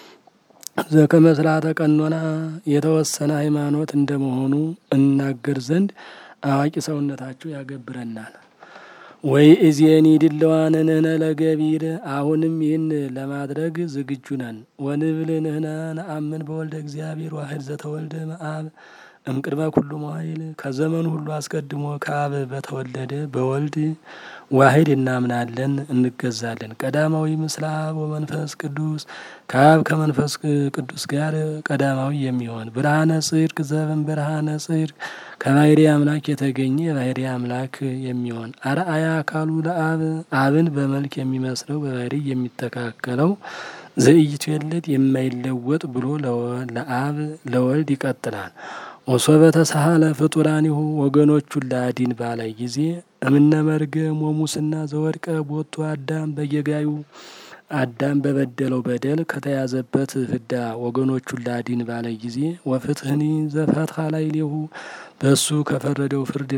ዘከመ ሥርዓተ ቀኖና የተወሰነ ሃይማኖት እንደመሆኑ እናገር ዘንድ አዋቂ ሰውነታችሁ ያገብረናል። ወይ እዜኒ ድለዋን ንህነ ለገቢር አሁንም ይህን ለማድረግ ዝግጁ ነን። ወንብል ንህነ ነአምን በወልደ እግዚአብሔር ዋህድ ዘተወልደ መአብ እምቅድመ ኩሉ መዋይል ከዘመኑ ሁሉ አስቀድሞ ከአብ በተወለደ በወልድ ዋህድ እናምናለን እንገዛለን። ቀዳማዊ ምስለ አብ ወመንፈስ ቅዱስ ከአብ ከመንፈስ ቅዱስ ጋር ቀዳማዊ የሚሆን ብርሃነ ጽድቅ ዘብን ብርሃነ ጽድቅ ከባህሪ አምላክ የተገኘ የባህሪ አምላክ የሚሆን አርአያ አካሉ ለአብ አብን በመልክ የሚመስለው በባህሪ የሚተካከለው ዘኢይትወለድ የማይለወጥ ብሎ ለአብ ለወልድ ይቀጥላል። ወሶበ ተሳሃለ ፍጡራኒሁ ወገኖቹን ለአዲን ባለ ጊዜ እምነ መርገም ወሙስና ዘወድቀ ቦቱ አዳም በየጋዩ አዳም በበደለው በደል ከተያዘበት ፍዳ ወገኖቹን ላዲን ባለ ጊዜ ወፍትህኒ ዘፈትሐ ላዕሌሁ በእሱ ከፈረደው ፍርድ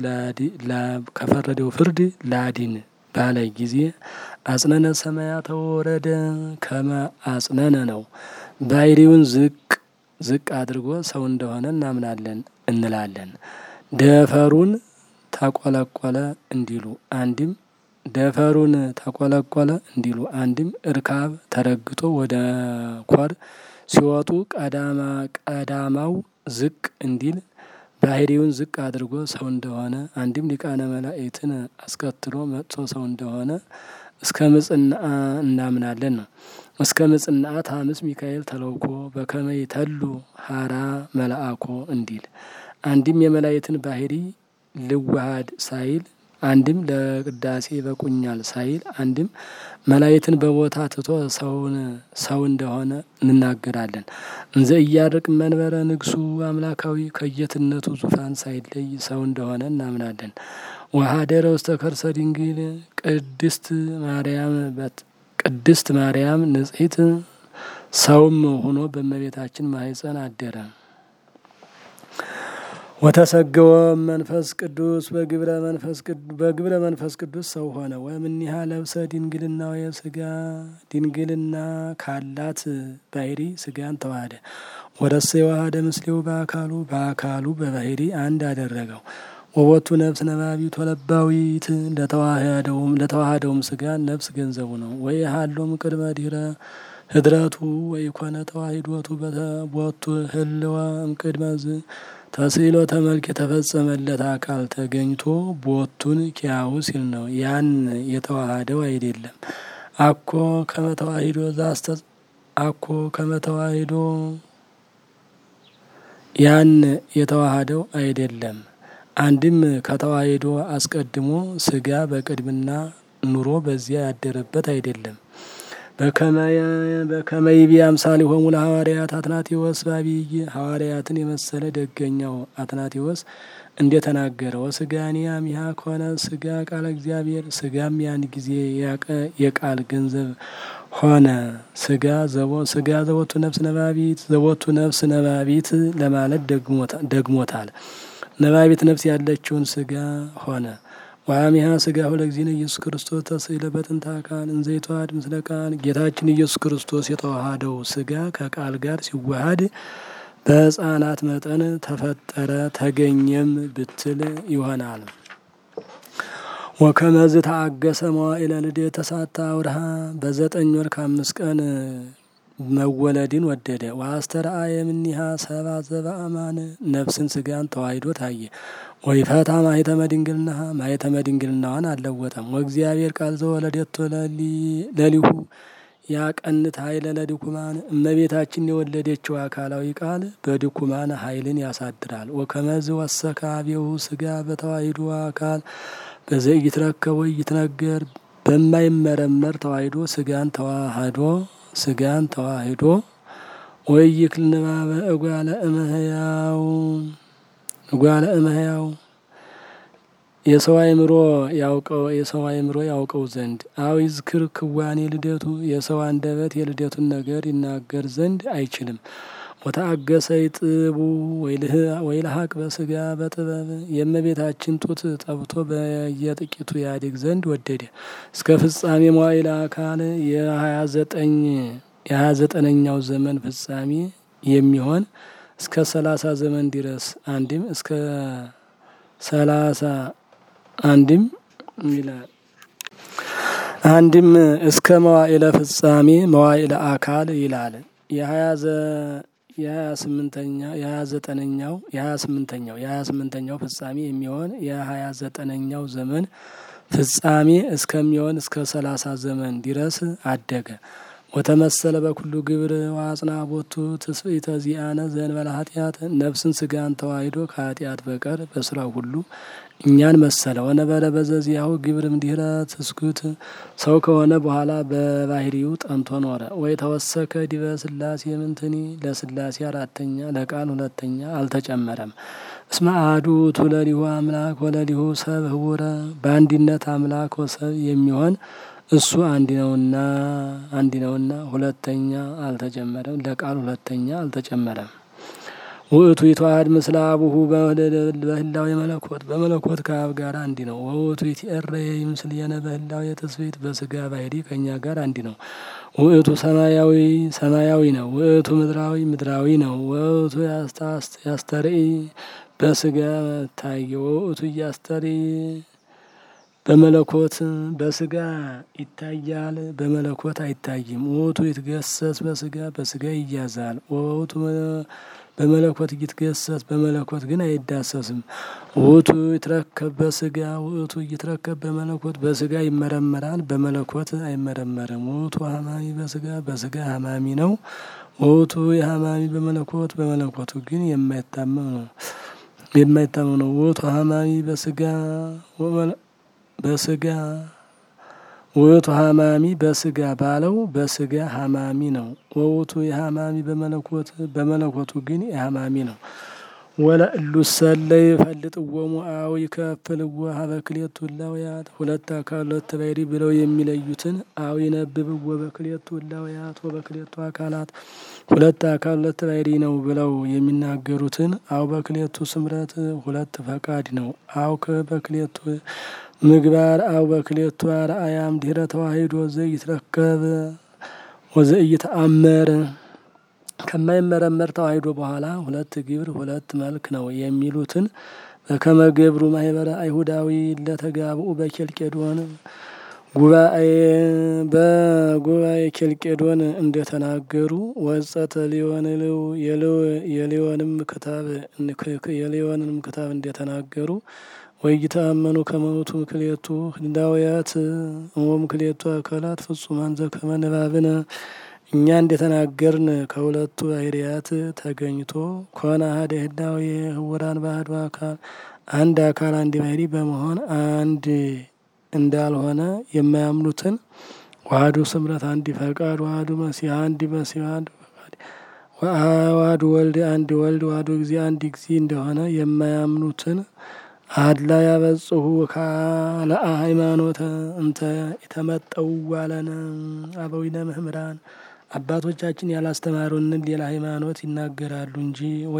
ከፈረደው ፍርድ ላዲን ባለ ጊዜ አጽነነ ሰማያተ ወረደ ከመ አጽነነ ነው። ባህሪውን ዝቅ ዝቅ አድርጎ ሰው እንደሆነ እናምናለን እንላለን። ደፈሩን ተቆለቆለ እንዲሉ አንድም ደፈሩን ተቆለቆለ እንዲሉ አንድም እርካብ ተረግጦ ወደ ኮር ሲወጡ ቀዳማ ቀዳማው ዝቅ እንዲል ባህሪውን ዝቅ አድርጎ ሰው እንደሆነ አንድም ሊቃነ መላእክትን አስከትሎ መጥቶ ሰው እንደሆነ እስከ ምጽና እናምናለን ነው። እስከ ምጽናት ሐምስ ሚካኤል ተለውኮ በከመ ይተሉ ሀራ መልአኮ እንዲል አንድም የመላእክትን ባህሪ ልዋሃድ ሳይል አንድም ለቅዳሴ በቁኛል ሳይል አንድም መላእክትን በቦታ ትቶ ሰውን ሰው እንደሆነ እንናገራለን። እንዘ እያርቅ መንበረ ንግሱ አምላካዊ ከየትነቱ ዙፋን ሳይለይ ሰው እንደሆነ እናምናለን። ወሀደረ ውስተ ከርሰ ድንግል ቅድስት ማርያም ቅድስት ማርያም ንጽሕት ሰውም ሆኖ በእመቤታችን ማኅፀን አደረ። ወተሰገወ መንፈስ ቅዱስ በግብረ መንፈስ በግብረ መንፈስ ቅዱስ ሰው ሆነ። ወእምኔሃ ለብሰ ድንግልናው የስጋ ድንግልና ካላት ባህሪ ስጋን ተዋህደ። ወረሰ የዋሃደ ምስሌው በአካሉ በአካሉ በባህሪ አንድ አደረገው። ወቦቱ ነፍስ ነባቢት ወለባዊት ለተዋህደውም ለተዋህደውም ስጋ ነፍስ ገንዘቡ ነው። ወይ ሀሎም ቅድመ ዲረ ህድረቱ ወይ ኮነ ተዋሂዶቱ ቦቱ ህልወ እምቅድመ ዝ ተስዕሎ ተመልክ የተፈጸመለት አካል ተገኝቶ ቦቱን ኪያው ሲል ነው። ያን የተዋሃደው አይደለም። አኮ ከመተዋሂዶ ዛስተ አኮ ከመተዋሂዶ ያን የተዋሃደው አይደለም። አንድም ከተዋሂዶ አስቀድሞ ስጋ በቅድምና ኑሮ በዚያ ያደረበት አይደለም። በከመይቢ አምሳሌ ሆሙ ለሐዋርያት አትናቴዎስ ባቢይ ሐዋርያትን የመሰለ ደገኛው አትናቴዎስ እንደተናገረ ወስጋኒ አሚሃ ከሆነ ስጋ ቃለ እግዚአብሔር ስጋም ያን ጊዜ የቃል ገንዘብ ሆነ። ስጋ ዘቦ ስጋ ዘቦቱ ነፍስ ነባቢት ዘቦቱ ነፍስ ነባቢት ለማለት ደግሞታል። ነባቢት ነፍስ ያለችውን ስጋ ሆነ። ዋሚሃ ስጋ ሁለ ጊዜነ ኢየሱስ ክርስቶስ ተስዕለ በጥንተ አካል እንዘ ይተዋሃድ ምስለ ቃል ጌታችን ኢየሱስ ክርስቶስ የተዋሃደው ስጋ ከቃል ጋር ሲዋሃድ በሕፃናት መጠን ተፈጠረ ተገኘም ብትል ይሆናል። ወከመዝ ተአገሰ መዋዕለ ልደት ተሳታ አውርሃ በዘጠኝ ወር ከአምስት ቀን መወለድን ወደደ። ወአስተርአየ እምኔሃ ሰብአ ዘበአማን ነፍስን ስጋን ተዋሂዶ ታየ። ወይፈታ ማኅተመ ድንግልናሃ ማኅተመ ድንግልናዋን አልለወጠም። ወእግዚአብሔር ቃል ዘወለደቶ ለሊሁ ያቀንት ኃይለ ለድኩማን እመቤታችን የወለደችው አካላዊ ቃል በድኩማን ኃይልን ያሳድራል። ወከመዝ ወሰከ አብየሁ ስጋ በተዋሂዶ አካል በዘኢይትረከብ ወኢይትነገር በማይመረመር ተዋሂዶ ስጋን ተዋህዶ ስጋን ተዋህዶ ወይክል ንባበ እጓለ እመሕያው እጓለ እመሕያው የሰው አእምሮ ያውቀው የሰው አእምሮ ያውቀው ዘንድ አው ይዝክር ክዋኔ ልደቱ የሰው አንደበት የልደቱን ነገር ይናገር ዘንድ አይችልም። ወተአገሰ ይጥቡ ወይልሀቅ በስጋ በጥበብ የእመቤታችን ጡት ጠብቶ በየጥቂቱ ያድግ ዘንድ ወደደ። እስከ ፍጻሜ መዋዕለ አካል የሀያ ዘጠኝ የሀያ ዘጠነኛው ዘመን ፍጻሜ የሚሆን እስከ ሰላሳ ዘመን ድረስ አንድም እስከ ሰላሳ አንድም ይላል አንድም እስከ መዋዕለ ፍጻሜ መዋዕለ አካል ይላል። የሀያ የሀያ ስምንተኛ የሀያ ዘጠነኛው የሀያ ስምንተኛው የሀያ ስምንተኛው ፍጻሜ የሚሆን የሀያ ዘጠነኛው ዘመን ፍጻሜ እስከሚሆን እስከ ሰላሳ ዘመን ድረስ አደገ። ወተመሰለ በኩሉ ግብር ዋጽና ቦቱ ትስብእተ ዚአነ ዘእንበለ ኃጢአት ነፍስን ስጋን ተዋሂዶ ከኃጢአት በቀር በስራው ሁሉ እኛን መሰለ። ወነበረ በዘዚያሁ ግብር እምድኅረ ትስኩት ሰው ከሆነ በኋላ በባህሪው ጠንቶ ኖረ። ወይ ተወሰከ ዲበ ስላሴ ምንትኒ ለስላሴ አራተኛ ለቃል ሁለተኛ አልተጨመረም። እስመ አሐዱ ውእቱ ለሊሁ አምላክ ወለሊሁ ሰብ ህቡረ በአንድነት አምላክ ወሰብ የሚሆን እሱ አንድ ነውና አንድ ነውና ሁለተኛ አልተጨመረም። ለቃል ሁለተኛ አልተጨመረም። ውእቱ ይተዋሃድ ምስለ አቡሁ በህላዌ መለኮት በመለኮት ከአብ ጋር አንድ ነው። ወውእቱ ይትኤረይ ምስሌነ በህላዌ ትስብእት በስጋ ባህሪ ከእኛ ጋር አንድ ነው። ውእቱ ሰማያዊ ሰማያዊ ነው። ውእቱ ምድራዊ ምድራዊ ነው። ውእቱ ያስተርኢ በስጋ ታየ። ውእቱ እያስተርኢ በመለኮት በስጋ ይታያል፣ በመለኮት አይታይም። ውእቱ ይትገሰስ በስጋ በስጋ ይያዛል። ውእቱ በመለኮት ይትገሰስ በመለኮት ግን አይዳሰስም። ውእቱ ይትረከብ በስጋ ውእቱ ይትረከብ በመለኮት በስጋ ይመረመራል፣ በመለኮት አይመረመርም። ውእቱ ሀማሚ በስጋ በስጋ ሀማሚ ነው። ውእቱ የሀማሚ በመለኮት በመለኮቱ ግን የማይታመም ነው የማይታመም ነው። ውእቱ ሀማሚ በስጋ በስጋ ውእቱ ሀማሚ በስጋ ባለው በስጋ ሀማሚ ነው። ወውቱ የሀማሚ በመለኮት በመለኮቱ ግን የሀማሚ ነው። ወለእሉ ሰለይ ፈልጥዎሙ አው ይከፍልዎ ሀበ ክልኤቱ እላውያት ሁለት አካል ሁለት ባሕሪ ብለው የሚለዩትን አው ይነብብዎ በክልኤቱ እላውያት ወበክልኤቱ አካላት ሁለት አካል ሁለት ባሕሪ ነው ብለው የሚናገሩትን አው በክልኤቱ ስምረት ሁለት ፈቃድ ነው አው በክልኤቱ ምግባር አው በክልኤቱ አርአያም ድኅረ ተዋሂዶ ዘይትረከብ ወዘኢይተአመር ከማይመረመር ተዋሂዶ በኋላ ሁለት ግብር ሁለት መልክ ነው የሚሉትን በከመ ገብሩ ማህበረ አይሁዳዊ ለተጋብኡ በኬልቄዶን ጉባኤ በጉባኤ ኬልቄዶን እንደተናገሩ ወጸተ ሊዮን የሊዮንም ክታብ የሊዮንም ክታብ እንደተናገሩ ወይተአመኑ ከመውቱ ክልኤቱ ህላውያት እሞም ክልኤቱ አካላት ፍጹማን ዘከመ ንባብነ እኛ እንደተናገርን ከሁለቱ ባሕርያት ተገኝቶ ኮነ አሐደ ህላዌ ህውራን በአሐዱ አካል አንድ አካል አንድ ባሕሪ በመሆን አንድ እንዳልሆነ የማያምኑትን ዋህዱ ስምረት አንድ ፈቃድ ዋህዱ መሲሕ አንድ መሲሕ አንድ ፈቃድ ዋህዱ ወልድ አንድ ወልድ ዋህዱ ጊዜ አንድ ጊዜ እንደሆነ የማያምኑትን አድላ ያበጽሁ ካልአ ሃይማኖተ እንተ የተመጠው ዋለነ አበዊነ መምህራን አባቶቻችን ያላስተማሩንን ሌላ ሃይማኖት ይናገራሉ እንጂ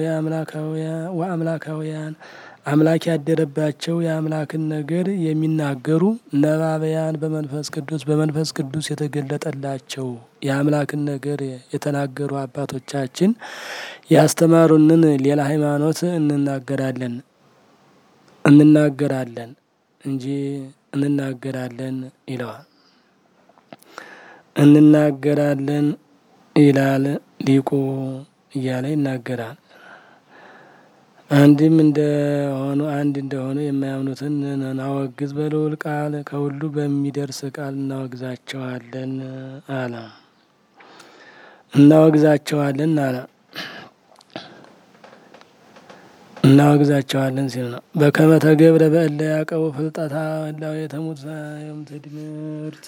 ወአምላካውያን አምላክ ያደረባቸው የአምላክን ነገር የሚናገሩ ነባበያን በመንፈስ ቅዱስ በመንፈስ ቅዱስ የተገለጠላቸው የአምላክን ነገር የተናገሩ አባቶቻችን ያስተማሩንን ሌላ ሃይማኖት እንናገራለን እንናገራለን እንጂ እንናገራለን ይለዋል። እንናገራለን ይላል ሊቁ እያለ ይናገራል። አንድም እንደሆኑ አንድ እንደሆኑ የማያምኑትን እናወግዝ በልዑል ቃል ከሁሉ በሚደርስ ቃል እናወግዛቸዋለን አለ እናወግዛቸዋለን አለ እናወግዛቸዋለን ሲል ነው። በከመ ተገብረ በእለ ያዕቀቡ ፍልጠታ እላው የተሙት ትምህርት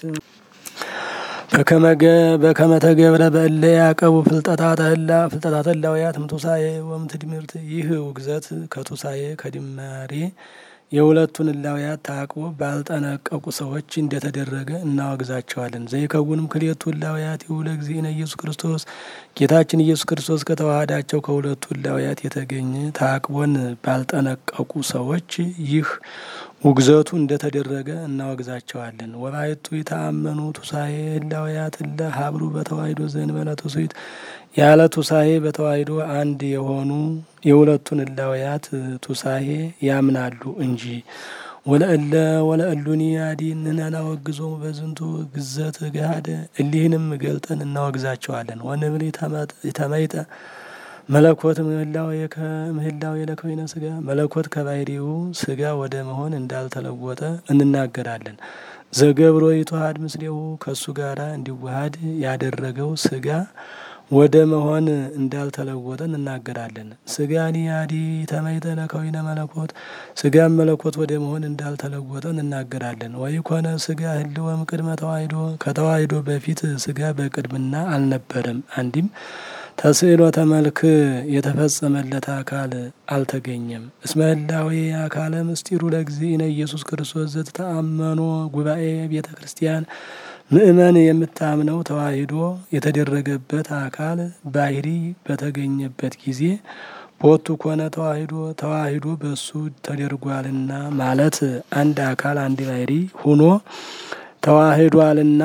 በከመ ተገብረ በእለ ያዕቀቡ ፍልጠታት ፍልጠታት እላውያት እምቱሳኤ ወእምትድምርት ይህ ውግዘት ከቱሳኤ ከድማሬ የሁለቱን እላውያት ታቅቦ ባልጠነቀቁ ሰዎች እንደተደረገ እናወግዛቸዋለን። ዘይከውንም ክልኤቱ እላውያት ይሁለ እግዚእነ ኢየሱስ ክርስቶስ ጌታችን ኢየሱስ ክርስቶስ ከተዋሃዳቸው ከሁለቱ እላውያት የተገኘ ታቅቦን ባልጠነቀቁ ሰዎች ይህ ውግዘቱ እንደተደረገ እናወግዛቸዋለን። ወባሕቱ ይተአመኑ ቱሳኤ እላውያት እለ ሀብሩ በተዋሂዶ ዘእንበለ ትውስት ያለ ቱሳኤ በተዋሂዶ አንድ የሆኑ የሁለቱን እላውያት ቱሳኤ ያምናሉ እንጂ ወለእለ ወለእሉኒ አዲ እንናወግዞሙ በዝንቱ ግዘት ገሃደ እሊህንም ገልጠን እናወግዛቸዋለን። ወንብል የተመይጠ መለኮት ምህላው የለከዊነ ስጋ መለኮት ከባህሪው ስጋ ወደ መሆን እንዳልተለወጠ እንናገራለን። ዘገብሮ ይተዋሃድ ምስሌሁ ከእሱ ጋር እንዲዋሃድ ያደረገው ስጋ ወደ መሆን እንዳልተለወጠ እንናገራለን። ስጋኒ አዲ ተመይጠ ለከዊነ መለኮት ስጋም መለኮት ወደ መሆን እንዳልተለወጠ እንናገራለን። ወይ ኮነ ስጋ ህልወም ቅድመ ተዋሂዶ ከተዋሂዶ በፊት ስጋ በቅድምና አልነበረም። አንዲም ተስዕሎተ መልክ የተፈጸመለት አካል አልተገኘም። እስመ ህላዌ አካለ ምስጢሩ ለእግዚእነ ኢየሱስ ክርስቶስ ዘተአመኖ ጉባኤ ቤተ ክርስቲያን ምእመን የምታምነው ተዋሂዶ የተደረገበት አካል ባህሪ በተገኘበት ጊዜ ቦቱ ኮነ ተዋሂዶ ተዋሂዶ በሱ ተደርጓልና ማለት አንድ አካል አንድ ባህሪ ሁኖ ተዋሂዷልና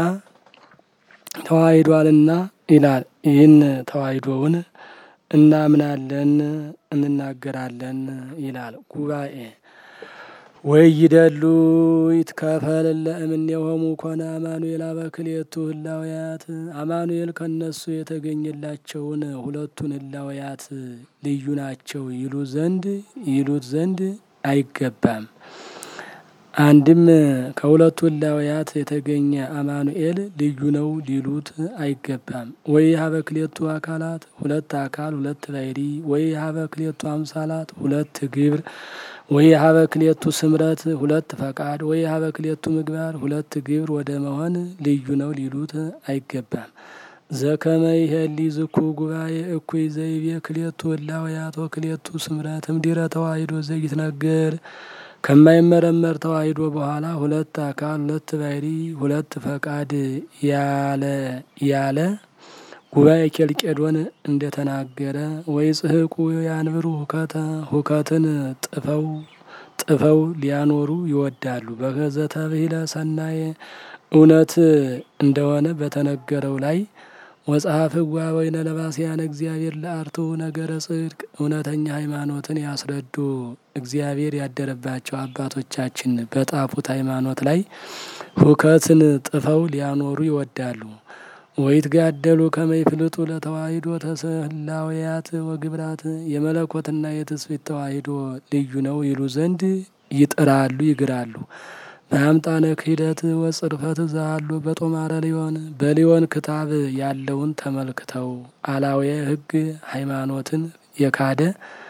ተዋሂዷልና ይላል። ይህን ተዋሂዶውን እናምናለን እንናገራለን ይላል ጉባኤ ወይ ይደሉ ይትከፈል ለእምኔሆሙ ኮነ አማኑኤል አበክልኤቱ ህላውያት አማኑኤል ከነሱ የተገኘላቸውን ሁለቱን ህላውያት ልዩ ናቸው ይሉ ዘንድ ይሉት ዘንድ አይገባም። አንድም ከሁለቱ ህላውያት የተገኘ አማኑኤል ልዩ ነው ሊሉት አይገባም። ወይ ሀበ ክልኤቱ አካላት ሁለት አካል ሁለት ባሕሪ ወይ ሀበ ክልኤቱ አምሳላት ሁለት ግብር ወይ ሀበ ክልኤቱ ስምረት ሁለት ፈቃድ ወይ ሀበ ክልኤቱ ምግባር ሁለት ግብር ወደ መሆን ልዩ ነው ሊሉት አይገባም። ዘከመ ይሄሊ ዝኩ ጉባኤ እኩይ ዘይቤ ክሌቱ እላውያቶ ክሌቱ ስምረት እምድረ ተዋሂዶ ዘይትነገር ከማይመረመር ተዋሂዶ በኋላ ሁለት አካል ሁለት ባህሪ ሁለት ፈቃድ ያለ ያለ ጉባኤ ኬልቄዶን እንደተናገረ ወይ ጽህቁ ያንብሩ ሁከተ ሁከትን ጥፈው ጥፈው ሊያኖሩ ይወዳሉ። በገዘተ ብሂለ ሰናየ እውነት እንደሆነ በተነገረው ላይ ወጸሐፍ ህጓ ወይነ ለባስያን እግዚአብሔር ለአርቱ ነገረ ጽድቅ እውነተኛ ሃይማኖትን ያስረዱ እግዚአብሔር ያደረባቸው አባቶቻችን በጣፉት ሃይማኖት ላይ ሁከትን ጥፈው ሊያኖሩ ይወዳሉ። ወይትጋደሉ ከመይፍልጡ ለተዋሂዶ ተስህላውያት ወግብራት የመለኮትና የትስብእት ተዋሂዶ ልዩ ነው ይሉ ዘንድ ይጥራሉ ይግራሉ። በአምጣነ ክህደት ወጽርፈት ዛሉ በጦማረ ሊሆን በሊሆን ክታብ ያለውን ተመልክተው አላዊ ህግ ሃይማኖትን የካደ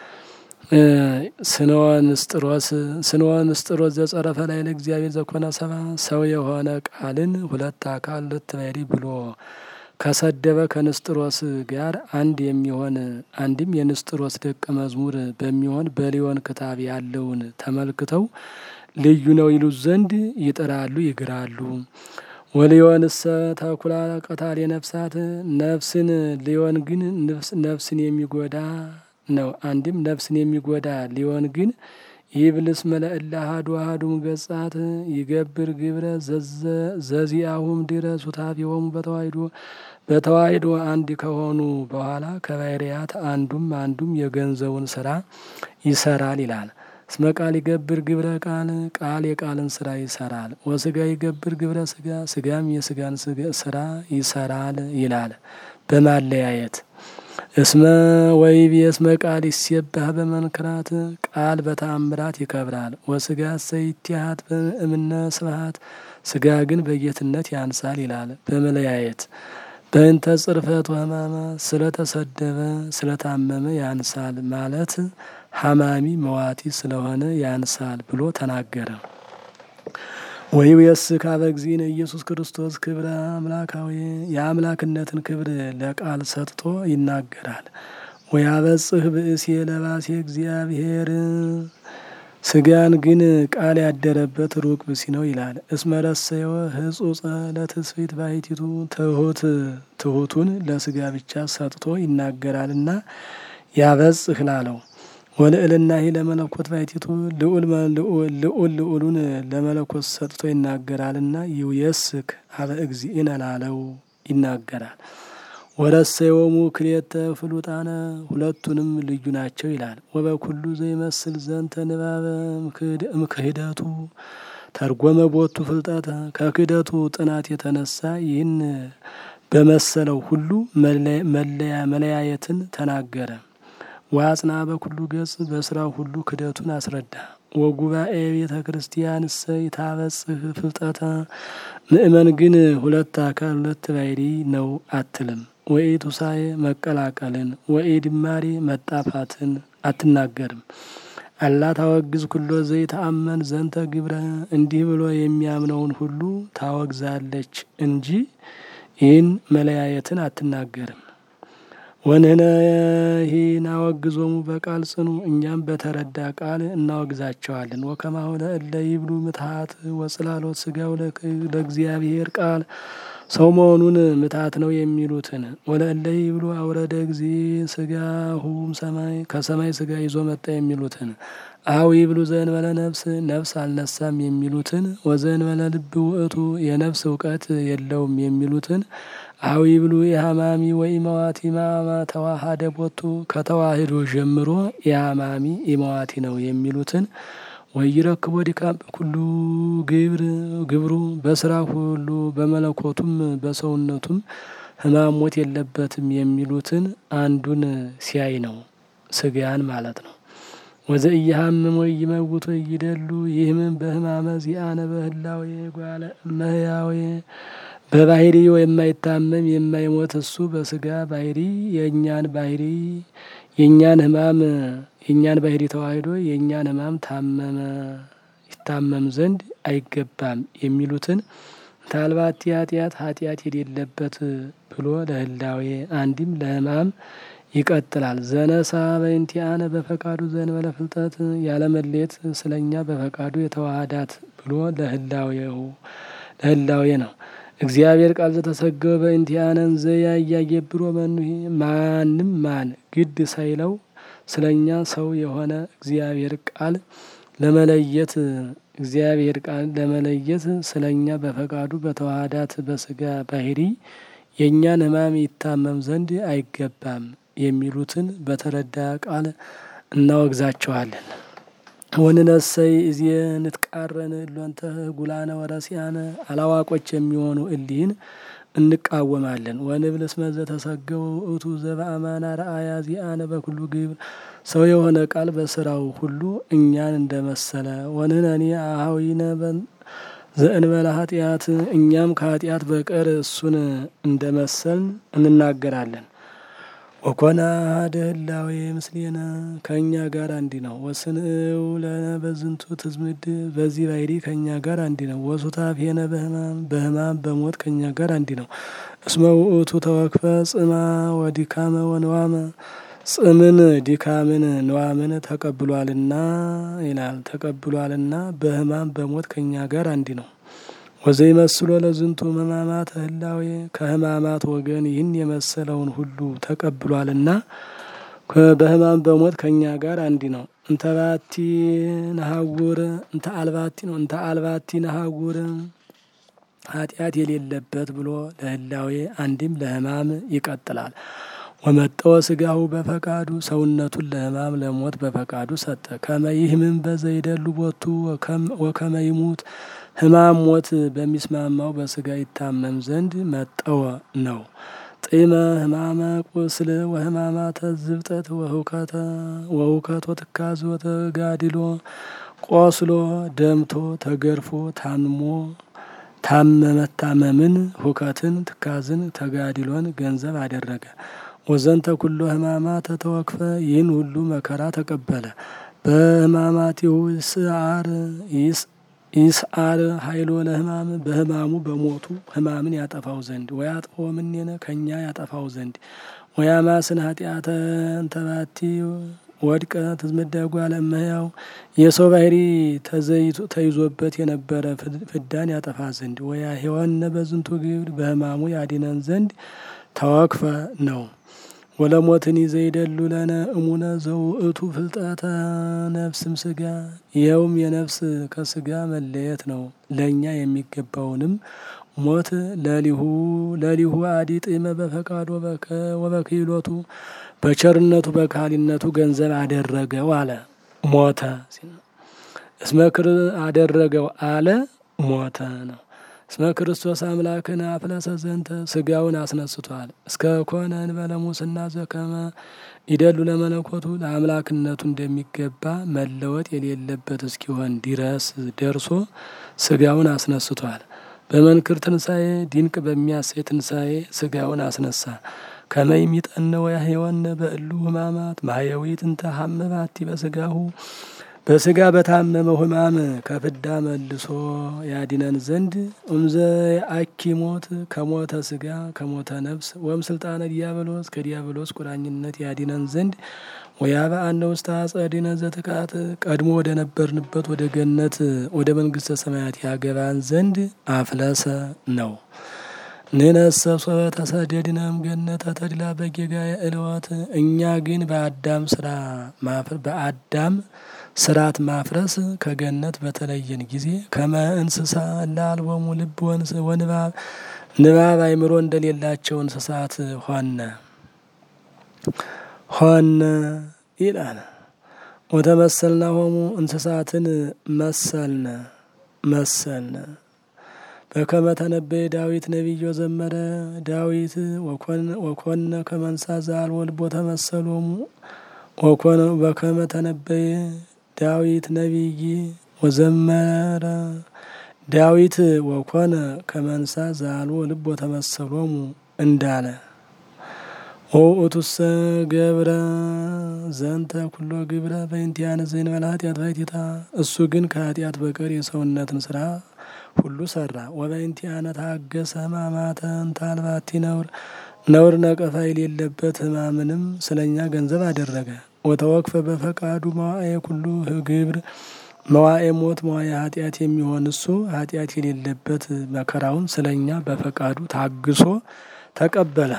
ስንወ ንስጥሮስ ስንወ ንስጥሮስ ዘጸረፈ ላይ ለእግዚአብሔር ዘኮነ ሰባ ሰው የሆነ ቃልን ሁለት አካል ሁለት ባህሪ ብሎ ከሰደበ ከንስጥሮስ ጋር አንድ የሚሆን አንድም የንስጥሮስ ደቀ መዝሙር በሚሆን በሊሆን ክታብ ያለውን ተመልክተው ልዩ ነው ይሉት ዘንድ ይጥራሉ ይግራሉ። ወሊዮንሰ ተኩላ ቀታሌ ነፍሳት ነፍስን ሊሆን ግን ነፍስን የሚጎዳ ነው። አንድም ነፍስን የሚጎዳ ሊሆን ግን ይብልስ መለእላ አሐዱ አሐዱም ገጻት ይገብር ግብረ ዘዚአሁም ድረ ሱታፌሆሙ በተዋሂዶ በተዋሂዶ አንድ ከሆኑ በኋላ ከባህርያት አንዱም አንዱም የገንዘቡን ስራ ይሰራል ይላል። እስመ ቃል ይገብር ግብረ ቃል ቃል የቃልን ስራ ይሰራል። ወስጋ ይገብር ግብረ ስጋ ስጋም የስጋን ስራ ይሰራል ይላል በማለያየት እስመ ወይብ የስመ ቃል ይሴባህ በመንክራት ቃል በተአምራት ይከብራል። ወስጋ ሰይትያት በእምነ ስብሐት ስጋ ግን በጌትነት ያንሳል ይላል በመለያየት በእንተ ጽርፈት ወህማማ ስለተሰደበ ስለታመመ ያንሳል ማለት ሀማሚ መዋቲ ስለሆነ ያንሳል ብሎ ተናገረ። ወይም የስ ካበ እግዚእነ ኢየሱስ ክርስቶስ ክብረ አምላካዊ የአምላክነትን ክብር ለቃል ሰጥቶ ይናገራል። ወያበጽህ ብእሴ ለባሴ እግዚአብሔር ስጋን ግን ቃል ያደረበት ሩቅ ብሲ ነው ይላል። እስመረሰዮ ህጹጸ ለትስፊት ባሕቲቱ ትሁት ትሁቱን ለስጋ ብቻ ሰጥቶ ይናገራልና ያበጽህ ላለው ወልዕልና ሂ ለመለኮት ባሕቲቱ ልዑል ልዑል ልዑሉን ለመለኮት ሰጥቶ ይናገራልና ይውየስክ አበ እግዚእነ ላለው ይናገራል። ወረሰዮሙ ክልኤተ ፍሉጣነ ሁለቱንም ልዩ ናቸው ይላል። ወበኩሉ ዘይመስል ዘንተ ንባበ እምክህደቱ ተርጎመ ቦቱ ፍልጠተ ከክህደቱ ጥናት የተነሳ ይህን በመሰለው ሁሉ መለያ መለያየትን ተናገረ። ዋጽና በኩሉ ገጽ በስራው ሁሉ ክደቱን አስረዳ። ወጉባኤ ቤተ ክርስቲያን እሰ ይታበጽህ ፍልጠተ ምእመን ግን ሁለት አካል ሁለት ባሕሪ ነው አትልም። ወኢ ቱሳኤ መቀላቀልን ወኢ ድማሬ መጣፋትን አትናገርም። አላ ታወግዝ ኩሎ ዘይተአመን ዘንተ ግብረ እንዲህ ብሎ የሚያምነውን ሁሉ ታወግዛለች እንጂ ይህን መለያየትን አትናገርም። ወንህነ ሂ ናወግዞሙ በቃል ጽኑ እኛም በተረዳ ቃል እናወግዛቸዋለን። ወከማሆነ እለ ይብሉ ምትሀት ወጽላሎት ስጋው ለእግዚአብሔር ቃል ሰው መሆኑን ምትሀት ነው የሚሉትን ወለእለ ይብሉ አውረደ ጊዜ ስጋሁም ሰማይ ከሰማይ ስጋ ይዞ መጣ የሚሉትን አው ይብሉ ዘእንበለ ነፍስ ነፍስ አልነሳም የሚሉትን ወዘእንበለ ልብ ውእቱ የነፍስ እውቀት የለውም የሚሉትን አው ይብሉ የሀማሚ ወይ መዋቲ ማማ ተዋሃደ ቦቱ ከተዋህዶ ጀምሮ የሀማሚ የመዋቲ ነው የሚሉትን ወይረክቦ ድካም በኩሉ ግብር ግብሩ በስራ ሁሉ በመለኮቱም በሰውነቱም ሕማም ሞት የለበትም የሚሉትን አንዱን ሲያይ ነው ስጋን ማለት ነው። ወዘ እየሀምም ወይ ይመውት ወይ ይደሉ ይህም በሕማመ ዚአነ በህላዌ ጓለ እመሕያዌ በባህሪ የማይታመም የማይሞት እሱ በስጋ ባህሪ የእኛን ባህሪ የእኛን ሕማም የእኛን ባህሪ ተዋህዶ የእኛን ሕማም ታመመ ይታመም ዘንድ አይገባም የሚሉትን ታልባቲ ኃጢአት ኃጢአት የሌለበት ብሎ ለህላዌ አንድም ለህማም ይቀጥላል። ዘነሳ በእንቲአነ በፈቃዱ ዘእንበለ ፍልጠት ያለመሌት ስለኛ በፈቃዱ የተዋሃዳት ብሎ ለህላዌው ለህላዌ ነው። እግዚአብሔር ቃል ዘተሰገወ በእንቲአነን ዘያያየብሮ መኑሄ ማንም ማን ግድ ሳይለው ስለኛ ሰው የሆነ እግዚአብሔር ቃል ለመለየት እግዚአብሔር ቃል ለመለየት ስለኛ በፈቃዱ በተዋሃዳት በስጋ ባህሪ የእኛን ሕማም ይታመም ዘንድ አይገባም የሚሉትን በተረዳ ቃል እናወግዛቸዋለን። ወንነሰይ እዚህ ንትቃረን እሎንተ ጉላነ ወረሲያነ አላዋቆች የሚሆኑ እሊህን እንቃወማለን። ወንብል እስመ ዘተሰገው ውእቱ ዘበአማና ረአያ ዚአነ በኩሉ ግብር ሰው የሆነ ቃል በስራው ሁሉ እኛን እንደመሰለ ወንህነኒ አኀዊነ ዘእንበለ ኃጢአት እኛም ከኃጢአት በቀር እሱን እንደመሰልን እንናገራለን። ወኮነ አሐደ ህላዌ ምስሌነ ከእኛ ጋር አንዲ ነው። ወስንእው ለነ በዝንቱ ትዝምድ በዚህ ባሕሪ ከእኛ ጋር አንዲ ነው። ወሱታፌነ በሕማም በሕማም በሞት ከእኛ ጋር አንዲ ነው። እስመ ውእቱ ተወክፈ ጽማ ወዲካመ ወንዋመ ጽምን ዲካምን ንዋምን ተቀብሏልና ይላል ተቀብሏልና በሕማም በሞት ከእኛ ጋር አንዲ ነው። ወዘይመስሎ ለዝንቱ ሕማማት ህላዌ ከሕማማት ወገን ይህን የመሰለውን ሁሉ ተቀብሏልና በሕማም በሞት ከእኛ ጋር አንዲ ነው። እንተ ባቲ ነሐውር እንተ አልባቲ ነው እንተ አልባቲ ነሐውር ኃጢአት የሌለበት ብሎ ለህላዌ አንድም ለሕማም ይቀጥላል። ወመጠወ ስጋሁ በፈቃዱ ሰውነቱን ለሕማም ለሞት በፈቃዱ ሰጠ። ከመ ይህምን በዘይደሉ ቦቱ ወከመ ይሙት ሕማም ሞት በሚስማማው በስጋ ይታመም ዘንድ መጠወ ነው። ጢመ ሕማመ ቁስል ወሕማማተ ዝብጠት ወሁከቶ ትካዝ ወተጋድሎ ቆስሎ ደምቶ ተገርፎ ታምሞ ታመመታመምን ሁከትን ትካዝን ተጋድሎን ገንዘብ አደረገ። ወዘንተ ኩሎ ሕማማተ ተወክፈ ይህን ሁሉ መከራ ተቀበለ። በሕማማቲሁ ስዓር ይስዓር ኃይሎ ለሕማም በሕማሙ በሞቱ ሕማምን ያጠፋው ዘንድ ወያጥፎ ምኔነ ከእኛ ያጠፋው ዘንድ ወያማስን ኃጢአተ እንተባቲ ወድቀ ትዝምደጓ ለመያው የሰው ባህሪ ተይዞበት የነበረ ፍዳን ያጠፋ ዘንድ ወያ ሔወነ በዝንቱ ግብር በሕማሙ ያዲነን ዘንድ ተወክፈ ነው። ወለሞትን ዘይደሉ ለነ እሙነ ዘውእቱ ፍልጠተ ነፍስም ስጋ ይኸውም የነፍስ ከስጋ መለየት ነው። ለእኛ የሚገባውንም ሞት ለሊሁ ለሊሁ አዲ ጢመ በፈቃዶ ወበክህሎቱ በቸርነቱ በካህሊነቱ ገንዘብ አደረገው አለ ሞተ እስመክር አደረገው አለ ሞተ ነው። እስመ ክርስቶስ አምላክን አፍለሰ ዘንተ ስጋውን አስነስቷል። እስከ ኮነ እንበለ ሙስና ዘከመ ይደሉ ለመለኮቱ ለአምላክነቱ እንደሚገባ መለወጥ የሌለበት እስኪሆን ድረስ ደርሶ ስጋውን አስነስቷል። በመንክር ትንሣኤ ድንቅ በሚያሰይ ትንሣኤ ስጋውን አስነሳ። ከመይ ሚጠነወ ያህወነ በእሉ ሕማማት ማየዊት እንተ ሀመባቲ በስጋሁ በስጋ በታመመው ሕማም ከፍዳ መልሶ ያዲነን ዘንድ እምዘ አኪ ሞት ከሞተ ስጋ ከሞተ ነፍስ ወም ስልጣነ ዲያብሎስ ከዲያብሎስ ቁራኝነት ያዲነን ዘንድ ወያበአነ ውስተ አጸዲነ ዘትካት ቀድሞ ወደ ነበርንበት ወደ ገነት ወደ መንግስተ ሰማያት ያገባን ዘንድ አፍለሰ ነው። ንነሰ ሶበ ተሰደድነም ገነተ ተድላ በጌጋየ እልወት እኛ ግን በአዳም ስራ በአዳም ስርዓት ማፍረስ ከገነት በተለየን ጊዜ ከመ እንስሳ ላልቦሙ ልብ ወንባብ ንባብ አይምሮ እንደሌላቸው እንስሳት ሆነ ሆነ ይላል። ወተመሰልና ሆሙ እንስሳትን መሰልነ መሰልነ በከመ ተነበየ ዳዊት ነቢዮ ዘመረ ዳዊት ወኮነ ከመንሳ ዘአልቦ ልቦ ተመሰሎሙ ወኮነ በከመ ተነበየ ዳዊት ነቢይ ወዘመረ ዳዊት ወኮነ ከመንሳ ዘአልቦ ልቦ ተመሰሎሙ እንዳለ ወውእቱሰ ገብረ ዘንተ ኩሎ ግብረ በእንቲአነ ዘእንበለ ኃጢአት ባሕቲታ እሱ ግን ከኃጢአት በቀር የሰውነትን ስራ ሁሉ ሰራ። ወበእንቲአነ ታገሰ ሕማማተ እንተ አልባቲ ነውር ነውር ነቀፋ የሌለበት ሕማምንም ስለኛ ገንዘብ አደረገ። ወተወክፈ በፈቃዱ መዋዕየ ኩሉ ግብር መዋዕየ ሞት መዋዕየ ኃጢአት የሚሆን እሱ ኃጢአት የሌለበት መከራውን ስለኛ በፈቃዱ ታግሶ ተቀበለ።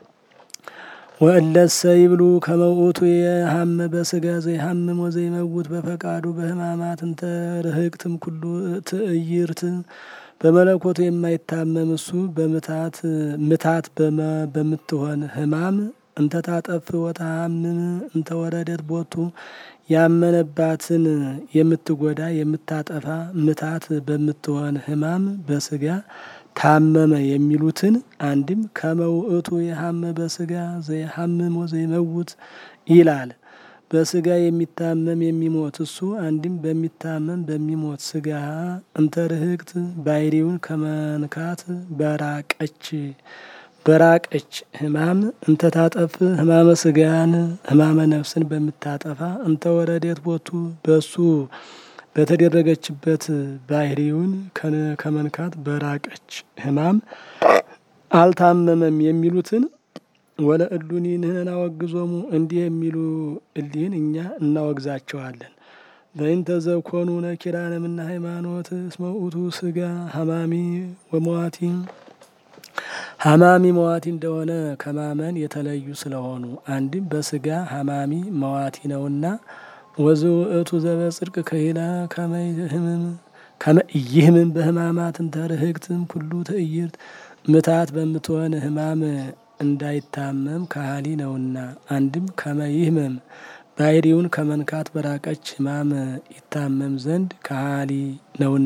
ወእለሰ ይብሉ ከመ ውእቱ የሀመ በስጋ ዘይሀምም ወዘይመውት በፈቃዱ በሕማማት እንተ ርህቅትም ኩሉ ትዕይርት በመለኮቱ የማይታመም እሱ በምታት ምታት በምትሆን ሕማም እንተ ታጠፍ ወተሀምም እንተ ወረደት ቦቱ ያመነባትን የምትጎዳ የምታጠፋ ምታት በምትሆን ሕማም በስጋ ታመመ የሚሉትን አንድም ከመ ውእቱ የሀመ በስጋ ዘይሀምም ወዘይመውት ይላል። በስጋ የሚታመም የሚሞት እሱ አንድም በሚታመም በሚሞት ስጋ እንተ ርህቅት ባሕሪውን ከመንካት በራቀች በራቀች ሕማም እንተ ታጠፍ ሕማመ ስጋን ሕማመ ነፍስን በምታጠፋ እንተ ወረዴት ቦቱ በሱ በተደረገችበት ባሕሪውን ከመንካት በራቀች ሕማም አልታመመም የሚሉትን ወለ እሉኒ ንሕነን አወግዞሙ እንዲህ የሚሉ እሊህን እኛ እናወግዛቸዋለን። በእንተ ዘኮኑ ነኪራነ እምነ ሃይማኖት እስመ ውእቱ ስጋ ሀማሚ ወመዋቲ ሀማሚ መዋቲ እንደሆነ ከማመን የተለዩ ስለሆኑ አንድም በስጋ ሀማሚ መዋቲ ነውና ወዝውእቱ ዘበጽድቅ ከሂላ ከመይህምም ከመይህምም በሕማማት እንተ ርህቅትም ኩሉ ትዕይርት ምታት በምትሆን ሕማም እንዳይታመም ካህሊ ነውና አንድም ከመይህመም ባሕሪውን ከመንካት በራቀች ሕማም ይታመም ዘንድ ካህሊ ነውና